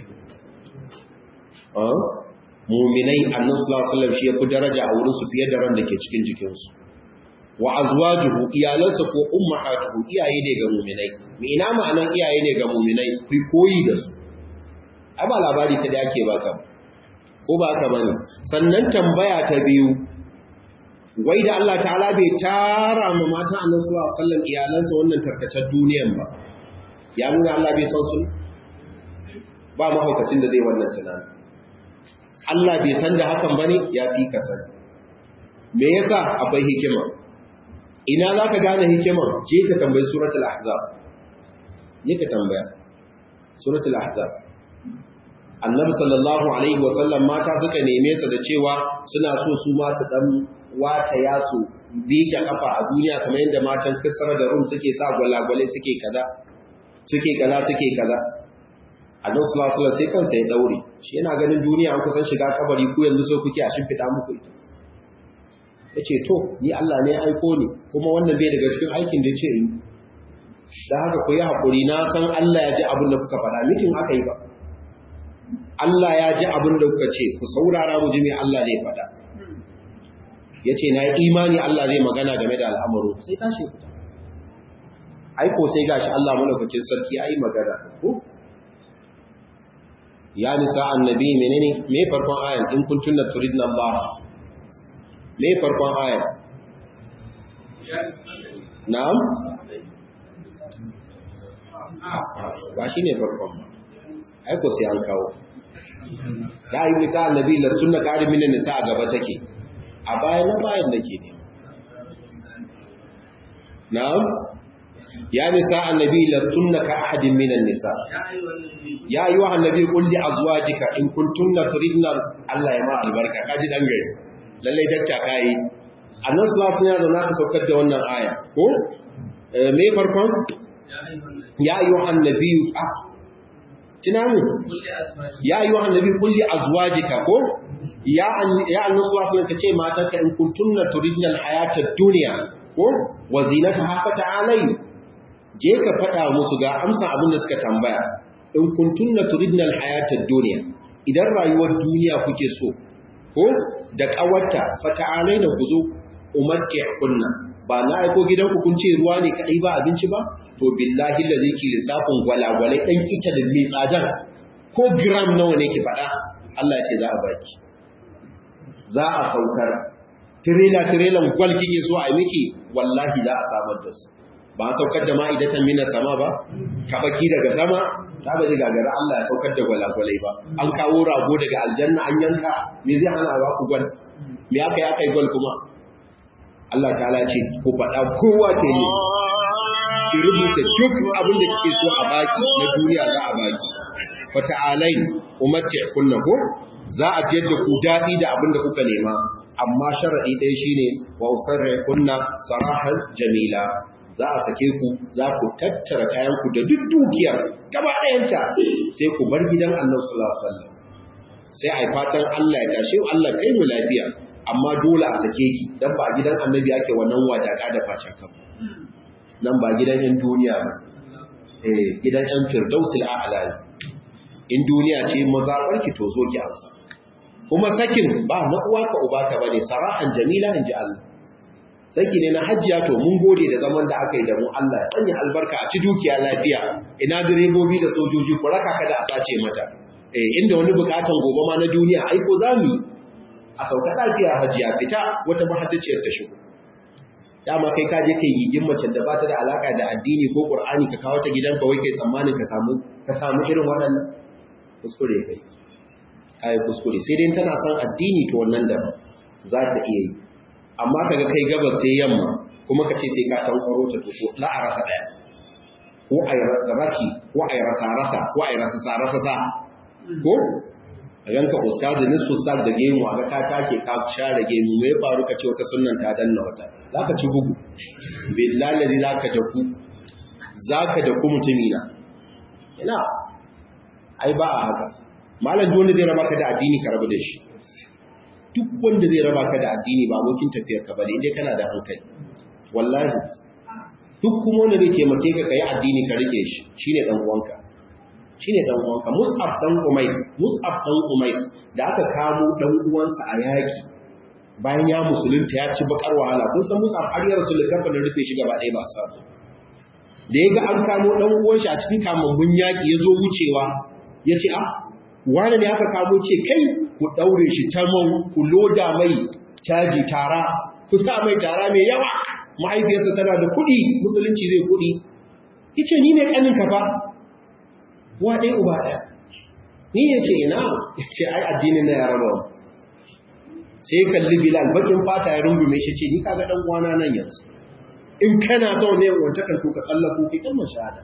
mu'minai annabi sallallahu alaihi wasallam shi ya fi daraja a wurin su fiye da ran da ke cikin jikinsu wa azwajuhu iyalansa ko ummahatuhu iyaye ne ga mu'minai me ina ma'anan iyaye ne ga mu'minai ku koyi da su ai ba labari ta da ake baka ko ba haka bane sannan tambaya ta biyu wai da Allah ta'ala bai tara ma matan Annabi sallallahu alaihi wasallam iyalansa wannan tarkacen duniyan ba ya nuna Allah bai san su ba mahaukacin da zai wannan tunani Allah bai san da hakan bane ya fi ka sani me yasa akwai hikima ina za ka gane hikimar je ka tambayi suratul ahzab ne ka tambaya suratul ahzab annabi sallallahu alaihi wasallam mata suka neme su da cewa suna so su ma su dan wata ya su bige kafa a duniya kamar yadda matan kisra da rum suke sa gwalagwale suke kaza suke kaza suke kaza annabi sallallahu alaihi wasallam sai kansa ya daure shi yana ganin duniya an kusan shiga kabari ku yanzu so kuke a shimfida muku ita ya ce to ni Allah ne aiko ne kuma wannan bai daga cikin aikin da ya ce in da haka ku yi haƙuri na san Allah ya ji abin da kuka faɗa mitin aka yi ba Allah ya ji abin da kuka ce ku saurara mu ji mai Allah zai faɗa ya ce na imani Allah zai magana game da al'amuru sai tashi fita aiko sai gashi Allah malaukakin sarki ya yi magana ko ya nisa annabi menene me farkon ayan in kuntunna turidna Allah me farkon ayar na'am ba shi ne farkon aiko sai an kawo ya yi nisa annabi lantun na ƙarin minin nisa a gaba take a bayan na bayan da ke ne na'am ya nisa annabi lantun na ka ahadin minan nisa ya yi wa annabi kulli azwajika in kuntunna turidna Allah ya ma albarka kaji dan gari lallai dakta kai annan sallallahu alaihi wasallam ya saukar da wannan aya ko me farkon ya ayyuhan nabiyyu ah tunamu ya ayyuhan nabiyyu kulli azwajika ko ya ya annan sallallahu alaihi wasallam kace matanka in kuntunna turidna alhayata ad-dunya ko wa zinataha fata'alai je ka fada musu ga amsa abin da suka tambaya in kuntunna turidna alhayata ad-dunya idan rayuwar duniya kuke so ko da ƙawarta fata'alai da ku zo umarke kunna ba na aiko gidanku kun ce ruwa ne kaɗai ba abinci ba to billahi da zai ki lissafin gwalagwalai ɗan ita da mai tsadar ko gram nawa ne ki faɗa Allah ce za a baki za a saukar tirela tirelan gwal kike so a miki wallahi za a samar da su ba a saukar da ma'idatan mina sama ba kabaki daga sama ta ba zai gagara Allah ya saukar da gwalagwalai ba an kawo rago daga aljanna an yanka me zai hana ba ku gwal me aka yi aka yi gwal kuma Allah ta'ala ce ku faɗa kowa ta yi ki rubuta duk abin da kike so a baki na duniya za a baki fata'alai umarci kunna ko za a jiyar da ku daɗi da abin da kuka nema amma sharaɗi ɗaya shine wa usarra kunna sarahan jamila za a sake ku za ku tattara kayanku da duk dukiyar gaba ɗayanta sai ku bar gidan annabi sallallahu alaihi wasallam sai ai fatan Allah ya tashi Allah kai mu lafiya amma dole a sake ki dan ba gidan annabi ake wannan wadaka da facen kan nan ba gidan yan duniya ba eh gidan yan firdausil a'la in duniya ce mazabarki to zo ki amsa kuma sakin ba na uwa ka uba ka bane sarahan jamila inji Allah saki ne na hajjiya to mun gode da zaman da aka yi da mu Allah ya sanya albarka a ci dukiya lafiya ina direbobi da sojoji ku raka kada a sace mata eh inda wani bukatan gobe ma na duniya ai ko zamu a sauka lafiya hajjiya fita wata mahaddaciyar ta shigo dama kai ka je kai gigin macen da ba ta da alaka da addini ko qur'ani ka kawo ta gidanka wai kai tsammanin ka samu ka samu irin waɗannan kuskure kai kai kuskure sai dai tana son addini to wannan da za ta iya yi amma kaga kai gabas ta yamma kuma ka ce sai ka tankwaro ta to la a rasa daya ko ai rashi ko ai rasa rasa ko ai rasa sa rasa sa ko a ganka ustaz da nisfu ustaz da gemu a ga ka take ka share gemu me faru ka ce wata sunnan ta danna wata zaka ci bugu billahi zaka da ku zaka da ku mutumina ina ai ba a haka malam duk wanda zai raba ka da addini ka rabu da shi duk wanda zai raba ka da addini ba abokin tafiyar ka bane indai kana da hankali wallahi duk kuma wanda zai taimake ka kai addini ka rike shi shine dan uwanka shine dan uwanka Mus'ab dan Umayr Mus'ab dan Umayr da aka kamo dan uwansa a yaki bayan ya musulunta ya ci bakar wahala kun san Mus'ab har ya rasul kafa da rufe shi gaba ɗaya ba sa da yaga an kamo dan uwan shi a cikin kamambun yaki yazo wucewa yace ah wani ne aka kamo ce kai ku daure shi ta man ku loda mai caji tara ku sa mai tara mai yawa mahaifiyarsa tana da kuɗi musulunci zai kuɗi yace ni ne kanin ka fa wa ɗaya uba ɗaya ni ya ce ina ya ce ai addinin na ya raba sai kalli bilal bakin fata ya rungume shi ce ni kaga ɗan uwana nan yanzu in kana so ne wata kan ka tsallako ki kalmar shahada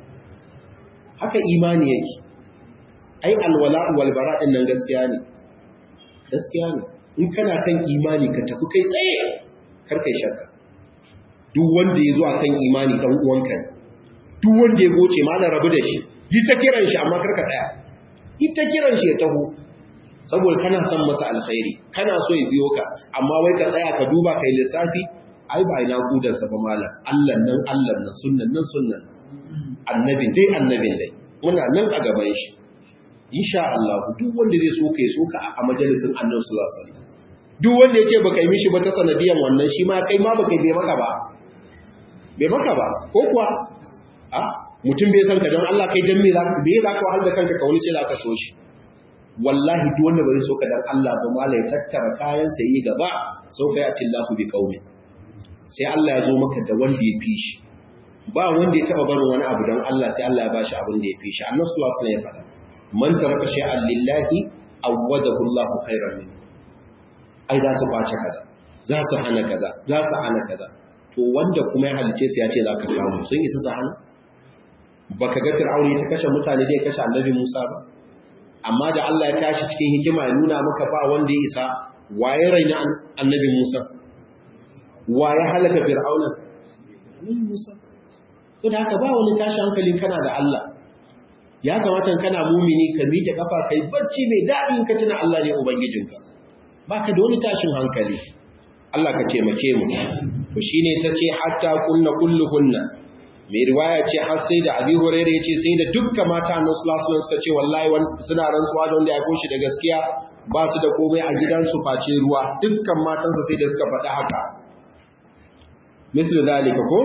haka imani yake ai alwala wal bara din nan gaskiya ne gaskiya ne in kana kan imani ka tafi kai tsaye kar kai shakka duk wanda ya zo akan imani dan uwanka ne duk wanda ya goce ma na rabu da shi yi ta kiran shi amma karka tsaya yi ta kiran shi ya taho saboda kana son masa alkhairi kana so ya biyo ka amma wai ka tsaya ka duba kai lissafi ai ba ina kudansa ba malam Allah nan Allah nan sunnan nan sunnan annabin dai annabin dai muna nan a gaban shi insha Allah duk wanda zai so kai so ka a majalisin Annabi sallallahu alaihi wasallam duk wanda ya ce baka yi mishi ba ta sanadiyan wannan shi ma kai ma baka bai maka ba bai maka ba ko kuwa a mutum bai san ka don Allah kai dan me za ka bai za ka wahala kanka ka wani ce za ka so shi wallahi duk wanda bai so ka dan Allah ba mala ya tattara kayan sa yi gaba sau fa yati Allah bi qaumi sai Allah ya zo maka da wanda ya fi shi ba wanda ya taba barin wani abu don Allah sai Allah ya bashi abin da ya fi shi annabi sallallahu alaihi wasallam ya faɗa man taraka shay'an lillahi awwadahu Allah khairan min ai za su bace kaza za su hana kaza za su hana kaza to wanda kuma ya halice su ya ce za ka samu sun isa su hana baka ga fir'auni ta kashe mutane da ya kashe annabi Musa ba amma da Allah ya tashi cikin hikima ya nuna maka ba wanda ya isa waye raina annabi Musa waye halaka fir'auna annabi Musa to da haka ba wani tashi hankalin kana da Allah ya kamata kana mumini ka miƙe kafa kai bacci mai daɗi ka tuna Allah ne ubangijinka baka da wani tashin hankali Allah ka taimake mu to shine tace hatta kunna kulluhunna mai riwaya ce har sai da Abi Hurairah yace sai da dukkan mata Annabi sallallahu alaihi suka ce wallahi suna rantsuwa da wanda ya koshi da gaskiya ba su da komai a gidansu face ruwa dukkan matansa sai da suka faɗa haka mislu zalika ko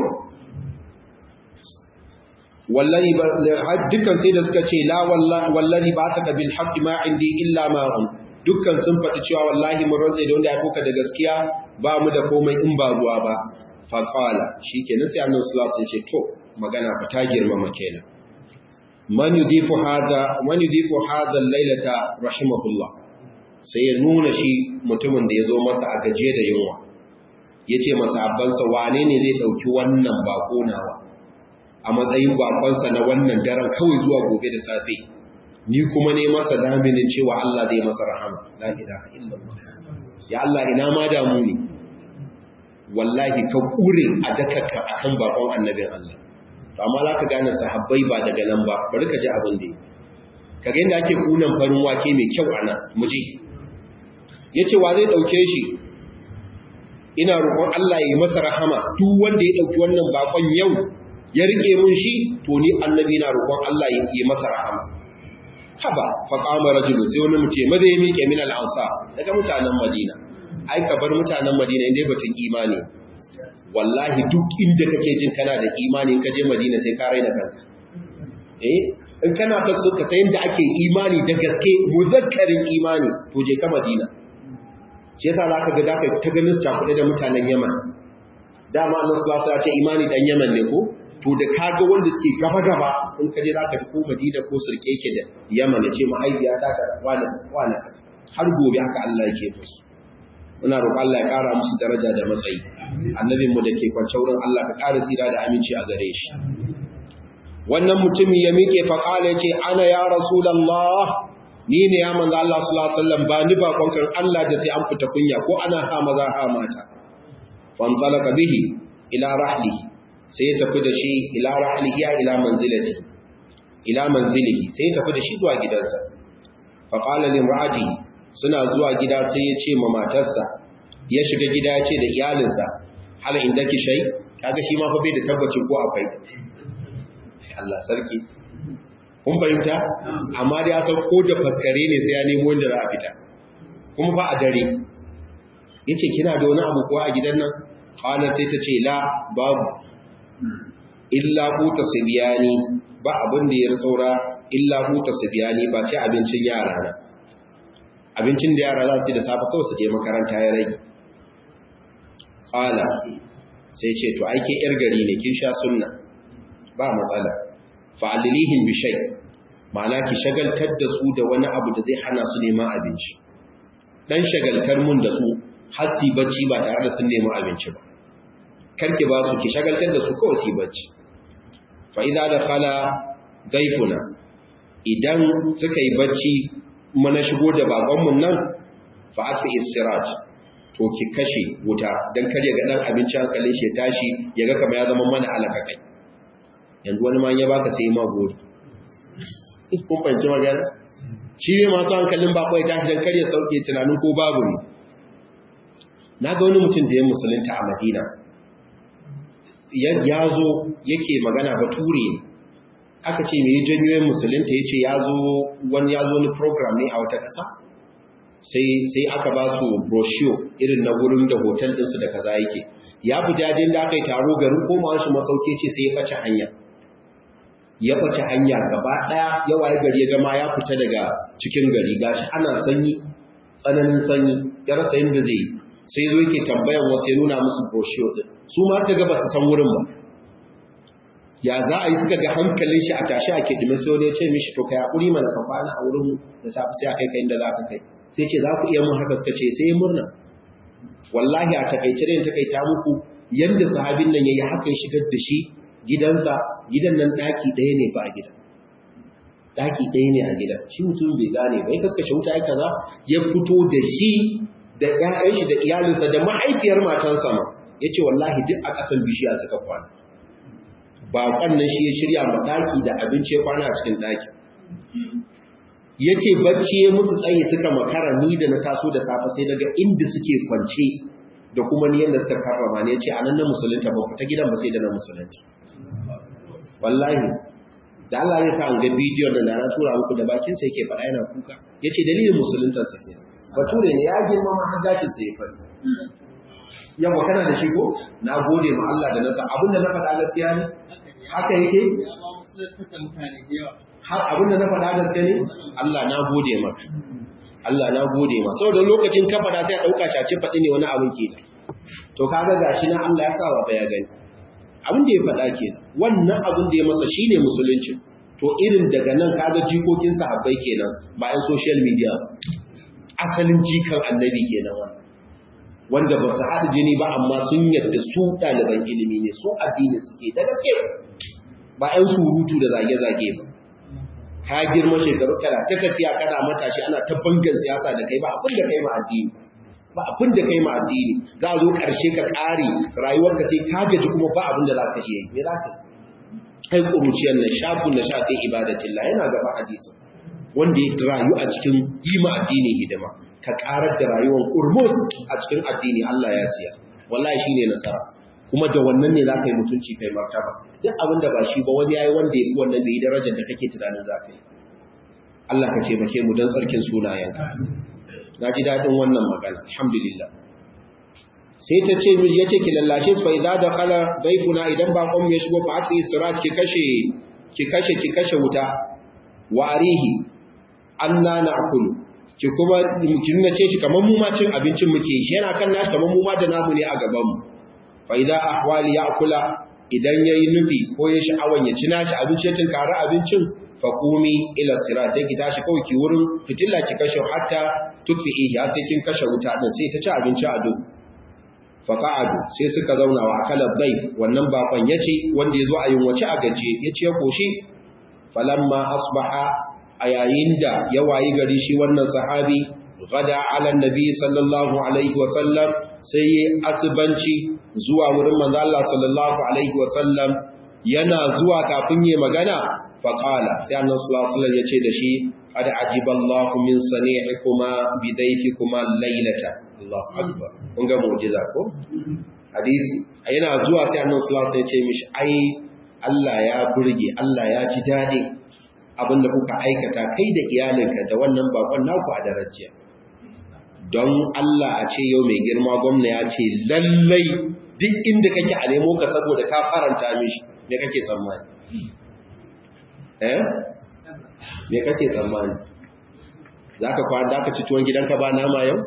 wallahi dukkan sai da suka ce la wallahi ba ta bil haqqi ma indi illa ma dukkan sun faɗi cewa wallahi mun rantsa da wanda ya koka da gaskiya ba mu da komai in ba ruwa ba fa qala shikenan sai annabi sallallahu alaihi wasallam ce to magana fa ta girmama kenan man yudifu hada man yudifu hada laylata rahimahullah sai ya nuna shi mutumin da ya zo masa a gaje da yunwa yace masa abbansa wane ne zai dauki wannan bako nawa a matsayin bakonsa na wannan daren kawai zuwa gobe da safe ni kuma ne masa laminin cewa Allah zai masa rahama la ilaha illallah ya Allah ina ma damu ne wallahi ka kure a dakaka akan bakon annabin Allah to amma za ka gane sahabbai ba daga nan ba bari ka ji abin da yi ka ga yadda ake kunan farin wake mai kyau ana muje ya ce wa zai ɗauke shi ina roƙon Allah ya yi masa rahama duk wanda ya ɗauki wannan bakon yau ya riƙe mun shi to ni annabi na roƙon Allah ya yi masa rahama haba faƙama rajulu sai wani mutum maza ya miƙe min al'ansa daga mutanen madina ai ka bar mutanen madina inda batun imani wallahi duk inda kake jin kana da imani in ka je madina sai ka raina kanka eh in kana ta so ka san da ake imani da gaske muzakkarin imani to je ka madina shi yasa zaka ga zaka ta ganin cakuɗe da mutanen yaman dama annabi sallallahu alaihi ce imani dan Yaman ne ko to da kaga wanda suke gaba gaba in ka je zaka ji ko Madina ko Sirke yake da Yaman ya ce mahaifiya ta ka wani wani har gobe haka Allah yake musu muna roƙon Allah ya ƙara musu daraja da matsayi annabin mu da ke kwance wurin Allah ka ƙara tsira da aminci a gare shi wannan mutumi ya miƙe faƙala ya ce ana ya rasulallah ni ne ya manzo Allah sallallahu alaihi wasallam ba ni ba konkan Allah da sai an fita kunya ko ana ha maza ha mata fantalaka bihi ila rahlihi sai ya tafi da shi ila rahlihi ya ila manzilati ila manzilihi sai ya tafi da shi zuwa gidansa faqala limra'ati suna zuwa gida sai ya ce ma matarsa ya shiga gida ya ce da iyalinsa hal indaki shay kaga shi ma fa bai da tabbacin ko akwai Allah sarki kun fahimta amma da ya san ko da faskare ne sai ya nemo inda za a fita kuma ba a dare yace kina da wani abu ko a gidan nan qala sai ta ce la babu illa huta sibiyani ba abin da ya saura illa huta sibiyani ba ce abincin yara na abincin da yara za su da safe kawai su je makaranta ya rage qala sai ce to aike yar gari ne kin sha sunna ba matsala fa'alilihin bishai ma'ana ki shagaltar da su da wani abu da zai hana su neman abinci dan shagaltar mun da su hatti bacci ba tare da sun neman abinci ba karki ba su ki shagaltar da su kawai su bacci fa idza dakhala daifuna idan suka yi bacci mana shigo da bakon mun nan fa afi istiraj to ki kashe wuta dan kare ga dan abinci hankalin shi tashi ya ga kamar ya zama mana alaka kai yanzu wani ma ya baka sai ma gori kun fahimci magana shi ne masu hankalin bako ya tashi don karya sauke tunanin ko babu ne na ga wani mutum da ya musulunta a madina ya zo yake magana bature ne aka ce mai janyoyin musulunta ya ce ya zo wani ya zo wani program ne a wata ƙasa sai aka ba su brochure irin na wurin da hotel ɗinsu da kaza yake ya fita yadda da aka yi taro garin koma shi masauke ce sai ya ɓace hanya ya ɓace hanya gaba ɗaya yawa ya gari ya gama ya fita daga cikin gari gashi ana sanyi tsananin sanyi ya rasa yadda zai sai zo yake tambayan wasu ya nuna musu brochure ɗin su ma suka ga ba su san wurin ba ya za a yi suka ga hankalin shi a tashi a kiɗi sai wani ya ce mishi to kai haƙuri mana ka kwana a wurin da safi sai a kai kai inda za ka kai sai ce za ku iya mun haka suka ce sai murna wallahi a takaice da takaita muku yanda sahabin nan yayi haka ya shigar da shi gidansa gidan nan daki ɗaya ne ba a gidan daki ɗaya ne a gidan shi mutum bai gane ba ya kakkashe wuta ya kaza ya fito da shi da ƴaƴan shi da iyalinsa da mahaifiyar matansa ma yace wallahi duk a ƙasan bishiya suka kwana baƙon nan shi ya shirya ma daki da abinci ya kwana a cikin daki ya ce bacci ya musu tsaye suka makara ni da na taso da safe sai daga inda suke kwance da kuma ni yadda suka karrama ne ya ce a nan na musulunta ba ta gidan ba sai da na musulunta wallahi da Allah ya sa an ga bidiyon da na tura muku da bakin sa yake faɗa yana kuka ya ce dalilin musuluntar sa ke bature ne ya girma ma har gashin sa ya fari yawa kana da shi ko na gode ma Allah da nasa abinda na faɗa gaskiya ne haka yake har abinda na faɗa gaske ne Allah na gode maka Allah na gode ma saboda lokacin ka faɗa sai a ɗauka shace faɗi ne wani abin ke to kaga gashi na Allah ya sa wa ya gani abin da ya faɗa ke wannan abin da ya masa shine musulunci to irin daga nan kaga jikokin sahabbai kenan ba yan social media asalin jikan annabi kenan wannan wanda ba su haɗa jini ba amma sun yadda su ɗaliban ilimi ne su addini suke da gaske ba 'yan surutu da zage-zage ba ka girma shekaru kana ta tafiya kana matashi ana ta bangan siyasa da kai ba abin da kai ma addini ba abin da kai ma addini za a zo ƙarshe ka ƙare rayuwarka sai ka gaji kuma ba abin da za ka iya yi me za ka yi kai ƙuruciyar na shafin na shafi ibadatillah yana gaba hadisi wanda ya rayu a cikin yi ma addini hidima ka ƙarar da rayuwar ƙurmus a cikin addini Allah ya siya wallahi shine nasara kuma da wannan ne za ka yi mutunci kai martaba duk abin da ba shi ba wani yayi wanda ya fi wannan da yi darajar da kake tunanin za ka yi Allah ka taimake mu don tsarkin sunayenka na ji daɗin wannan magana alhamdulillah sai ta ce ya ce ki lallashe su fa idza dakhala dayfuna idan ba kom ya shigo fa ati sirat ki kashe ki kashe ki kashe wuta wa arihi anna na'kulu ki kuma ki nuna ce shi kamar mu ma cin abincin muke shi yana kan nashi kamar mu ma da namu ne a gaban mu fa idza ahwali ya'kula idan yayi nufi ko ya sha'awan ya ci nashi abinci ya tinkara abincin fa qumi ila sira sai ki tashi kawai ki wurin fitilla ki kashe hatta tutfi'i ya sai kin kashe wuta din sai ta ci abinci a duk fa qa'adu sai suka zauna wa akala bai wannan bakon yace wanda yazo a yunwace a gaje yace ya koshi falamma asbaha a yayin da ya wayi gari shi wannan sahabi gada ala nabi sallallahu alaihi wasallam sai yi asibanci zuwa wurin manzo Allah sallallahu alaihi wasallam yana zuwa kafin yi magana faqala sai annabi sallallahu alaihi wasallam yace da shi qad ajiballahu min sani'ikuma bidayfikuma laylata Allahu akbar kun ga mu'jiza ko hadisi yana zuwa sai annabi sallallahu alaihi wasallam yace mishi ai Allah ya burge Allah ya ji dadi abinda kuka aikata kai da iyalinka da wannan bakon naku a darajiya don Allah a ce yau mai girma gwamna ya ce lallai duk inda kake a nemo ka saboda ka faranta mishi me kake tsammani eh me kake tsammani za ka kwan da ka ci tuwon gidanka ba nama yau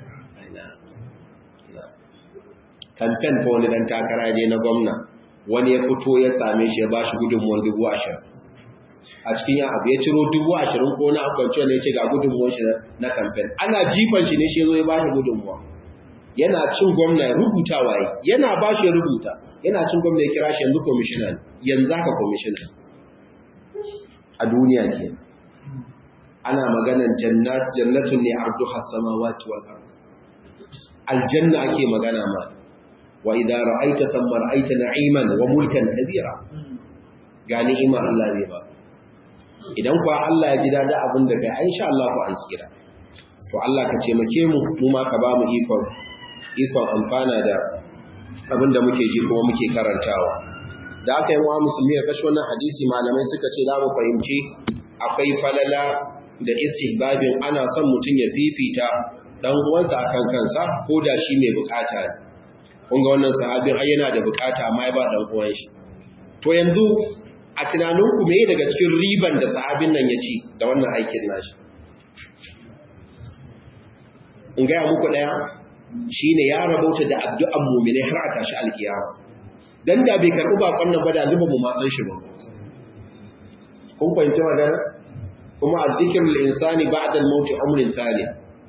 kamfen ko wani dan takara je na gwamna wani ya fito ya same shi ya ba shi gudunmuwan dubu ashirin a cikin yan abu ya ciro dubu ashirin ko na akwanci wanda ya ce ga gudunmuwan shi na kamfen ana jifan shi ne shi zo ya ba shi gudunmuwa yana cin gwamna ya rubuta waye yana ba shi ya rubuta yana cin gwamna ya kira shi yanzu kwamishina yanzu haka kwamishina a duniya ke ana maganan jannatun ne ardu hasama wati wal ard aljanna ake magana ma wa idza ra'aita thamma ra'aita na'iman wa mulkan kabira ga ni'imar Allah ne ba idan kuwa Allah ya ji dada abin da kai insha Allah ku an tsira to Allah ka ce make mu mu ma ka ba mu ikon ikon amfana da abin da muke ji kuma muke karantawa da aka yi wa musulmi ya kashe wannan hadisi malamai suka ce za mu fahimci akwai falala da istihbabin ana son mutum ya fifita dan uwansa akan kansa ko da shi mai bukata ne kun ga wannan sahabin ai yana da bukata amma ya ba dan uwan shi to yanzu a tunaninku me daga cikin riban da sahabin nan ya ci da wannan aikin nashi in gaya muku ɗaya shi ne ya rabauta da addu'an mummine har a tashi alkiyama don da bai karɓi bakon nan ba da zuba mu masan shi ba kun fahimci magana kuma a zikirin insani ba a dalmauti amurin tsari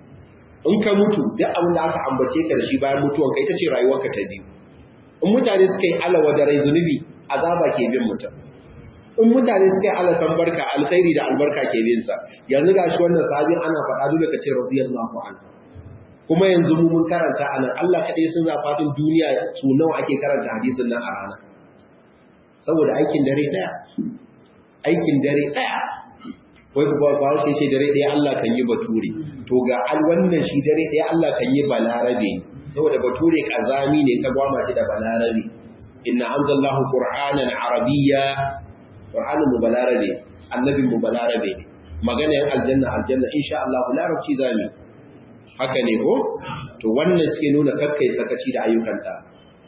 in ka mutu duk abin da aka ambace ka da shi bayan mutuwan ka ita ce rayuwarka ta biyu in mutane suka yi alawa da rai zunubi azaba ke bin mutum in mutane suka yi alasan barka alkhairi da albarka ke bin sa yanzu ga shi wannan sahabin ana faɗa dole ka ce radiyallahu anhu kuma yanzu mu mun karanta anan Allah kaɗai sun zafatin duniya su nawa ake karanta hadisin nan a rana saboda aikin dare ɗaya aikin dare ɗaya wai ba ba shi ce dare ɗaya Allah kan yi bature to ga al wannan shi dare ɗaya Allah kan yi balarabe saboda bature kazami ne ka gwama shi da balarabe inna anzalallahu qur'anan arabiyya qur'anin mu balarabe annabin mu balarabe magana yan aljanna aljanna insha Allah larabci zami haka ne ko to wannan suke nuna kakkai sakaci da ayyukan ta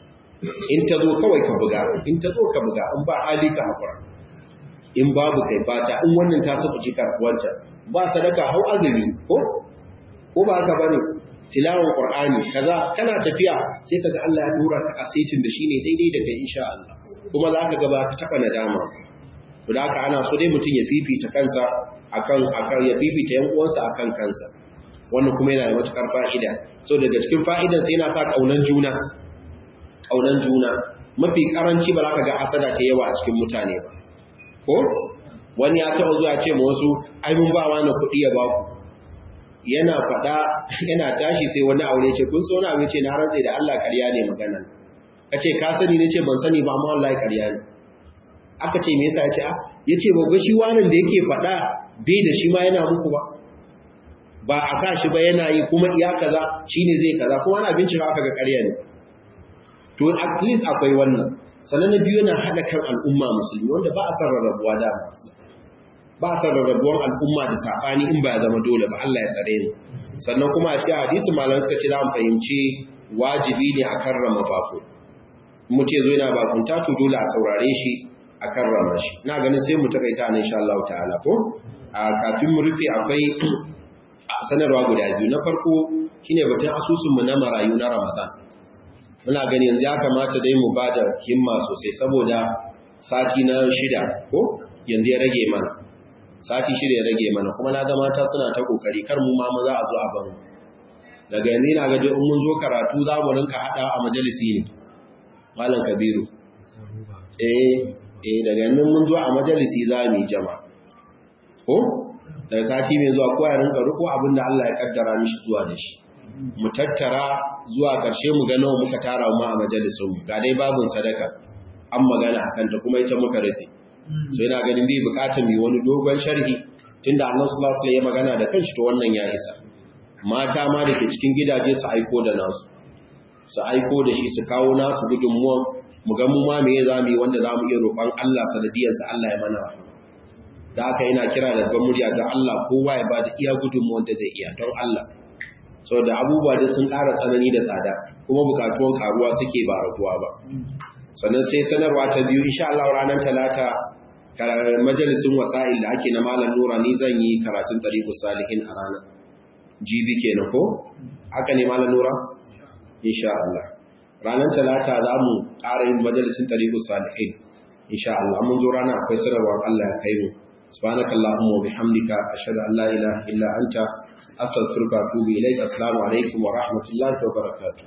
in ta zo kawai ka buga in ta zo ka buga in ba hali ka hakura in babu kai bata in wannan ta saba jikar wancan ba sadaka hau azumi ko ko ba haka bane tilawan qur'ani kaza kana tafiya sai kaga Allah ya dora ka asaitin da shine daidai da kai insha Allah kuma za ka ga ba ka taba nadama to da haka ana so dai mutum ya fifita kansa akan akan ya fifita yan uwansa akan kansa wannan kuma yana da matukar fa'ida so daga cikin fa'idan sai yana sa kaunan juna kaunan juna mafi karanci ba za ka ga hasada ta yawa a cikin mutane ba ko wani ya taɓa zuwa ce ma wasu ai mun ba wani kuɗi ya ba ku yana faɗa yana tashi sai wani aure ce kun so na ce na rantse da Allah ƙarya ne magana ka ce ka sani ne ce ban sani ba amma wallahi ƙarya ne aka ce me yasa ya ce ya ce ba shi wanan da yake faɗa bai da shi ma yana muku ba ba a sa shi ba yana yi kuma iya kaza shine zai kaza kuma ana bincika aka ga ƙarya ne to at least akwai wannan sannan na biyu yana haɗa kan al'umma musulmi wanda ba a san rarrabuwa da ba a san rarrabuwan al'umma da saɓani in ba ya zama dole ba Allah ya tsare mu sannan kuma a cikin hadisi malam suka ce za mu fahimci wajibi ne a karrama bako mutum ya zo yana bakunta to dole a saurare shi a karrama shi na ganin sai mu takaita nan insha Allah ta'ala ko a kafin mu rufe akwai sanarwa guda biyu na farko shine batun asusun mu na marayu na Ramadan muna gani yanzu ya kamata dai mu ba da himma sosai saboda sati na shida ko yanzu ya rage mana sati shida ya rage mana kuma na ga mata suna ta kokari kar mu ma maza a zo a ban daga yanzu ina ga in mun zo karatu za mu rinka hada a majalisi ne malam kabiru eh eh daga yanzu mun zo a majalisi za mu yi jama ko daga sati mai zuwa ko ya rinka riko abin da Allah ya kaddara mishi zuwa da shi mu tattara zuwa ƙarshe mu ga nawa muka tara mu a majalisun mu ga dai babun sadaka an magana akan ta kuma ita muka rufe so ina ganin bai bukatar mai wani dogon sharhi tunda Allah sallallahu alaihi ya magana da kanshi to wannan ya isa mata ma da ke cikin gidaje su aiko da nasu su aiko da shi su kawo nasu gudunmuwan mu ga mu ma me za mu yi wanda za mu iya roƙon Allah sanadiyarsa Allah ya mana da haka yana kira da ban murya ga Allah kowa ya bada iya gudunmuwan da zai iya don Allah saboda abubuwa da sun ƙara tsanani da tsada kuma bukatuwan karuwa suke ba raguwa ba sannan sai sanarwa ta biyu insha Allah ranar talata majalisun wasa'il da ake na malam nura ni zan yi karatun tariqus salihin a ranar jibi kenan ko haka ne malam nura insha Allah ranar talata za mu ƙara yin majalisun tariqus salihin insha Allah mun zo ranar akwai sanarwar Allah ya kai mu subhanaka allahumma wa bihamdika ashhadu an la ilaha illa anta astaghfiruka wa atubu ilaik assalamu alaikum wa rahmatullahi wa barakatuh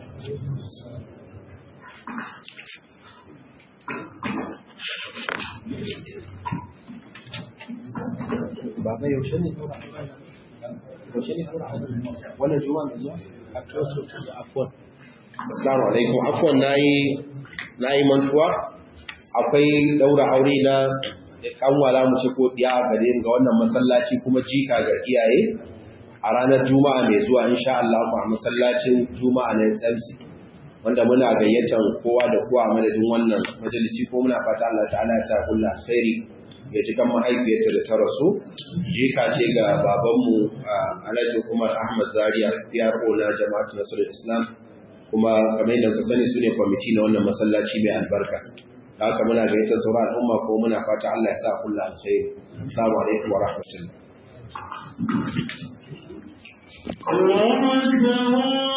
baba yaushe ne yaushe ne wannan juma'a da zuwa afwan assalamu alaikum afwan nayi nayi mantuwa akwai daura aure na kanwala mu ce ko diya gare ga wannan masallaci kuma jika ga iyaye a ranar juma'a mai zuwa insha Allah a masallacin juma'a na SMC wanda muna gayyatar kowa da kowa madadin wannan majalisi ko muna fata Allah ta'ala ya sa kullu alkhairi ya ji kan mahaifiyarta da ta rasu jika ce ga babanmu Alhaji Umar Ahmad Zaria PRO na Jama'atu Nasrul Islam kuma kamar yadda ka sani su ne kwamiti na wannan masallaci mai albarka da haka muna gayyatar sauran al'umma ko muna fata Allah ya sa kullu alkhairi assalamu alaikum wa rahmatullah الله أكبر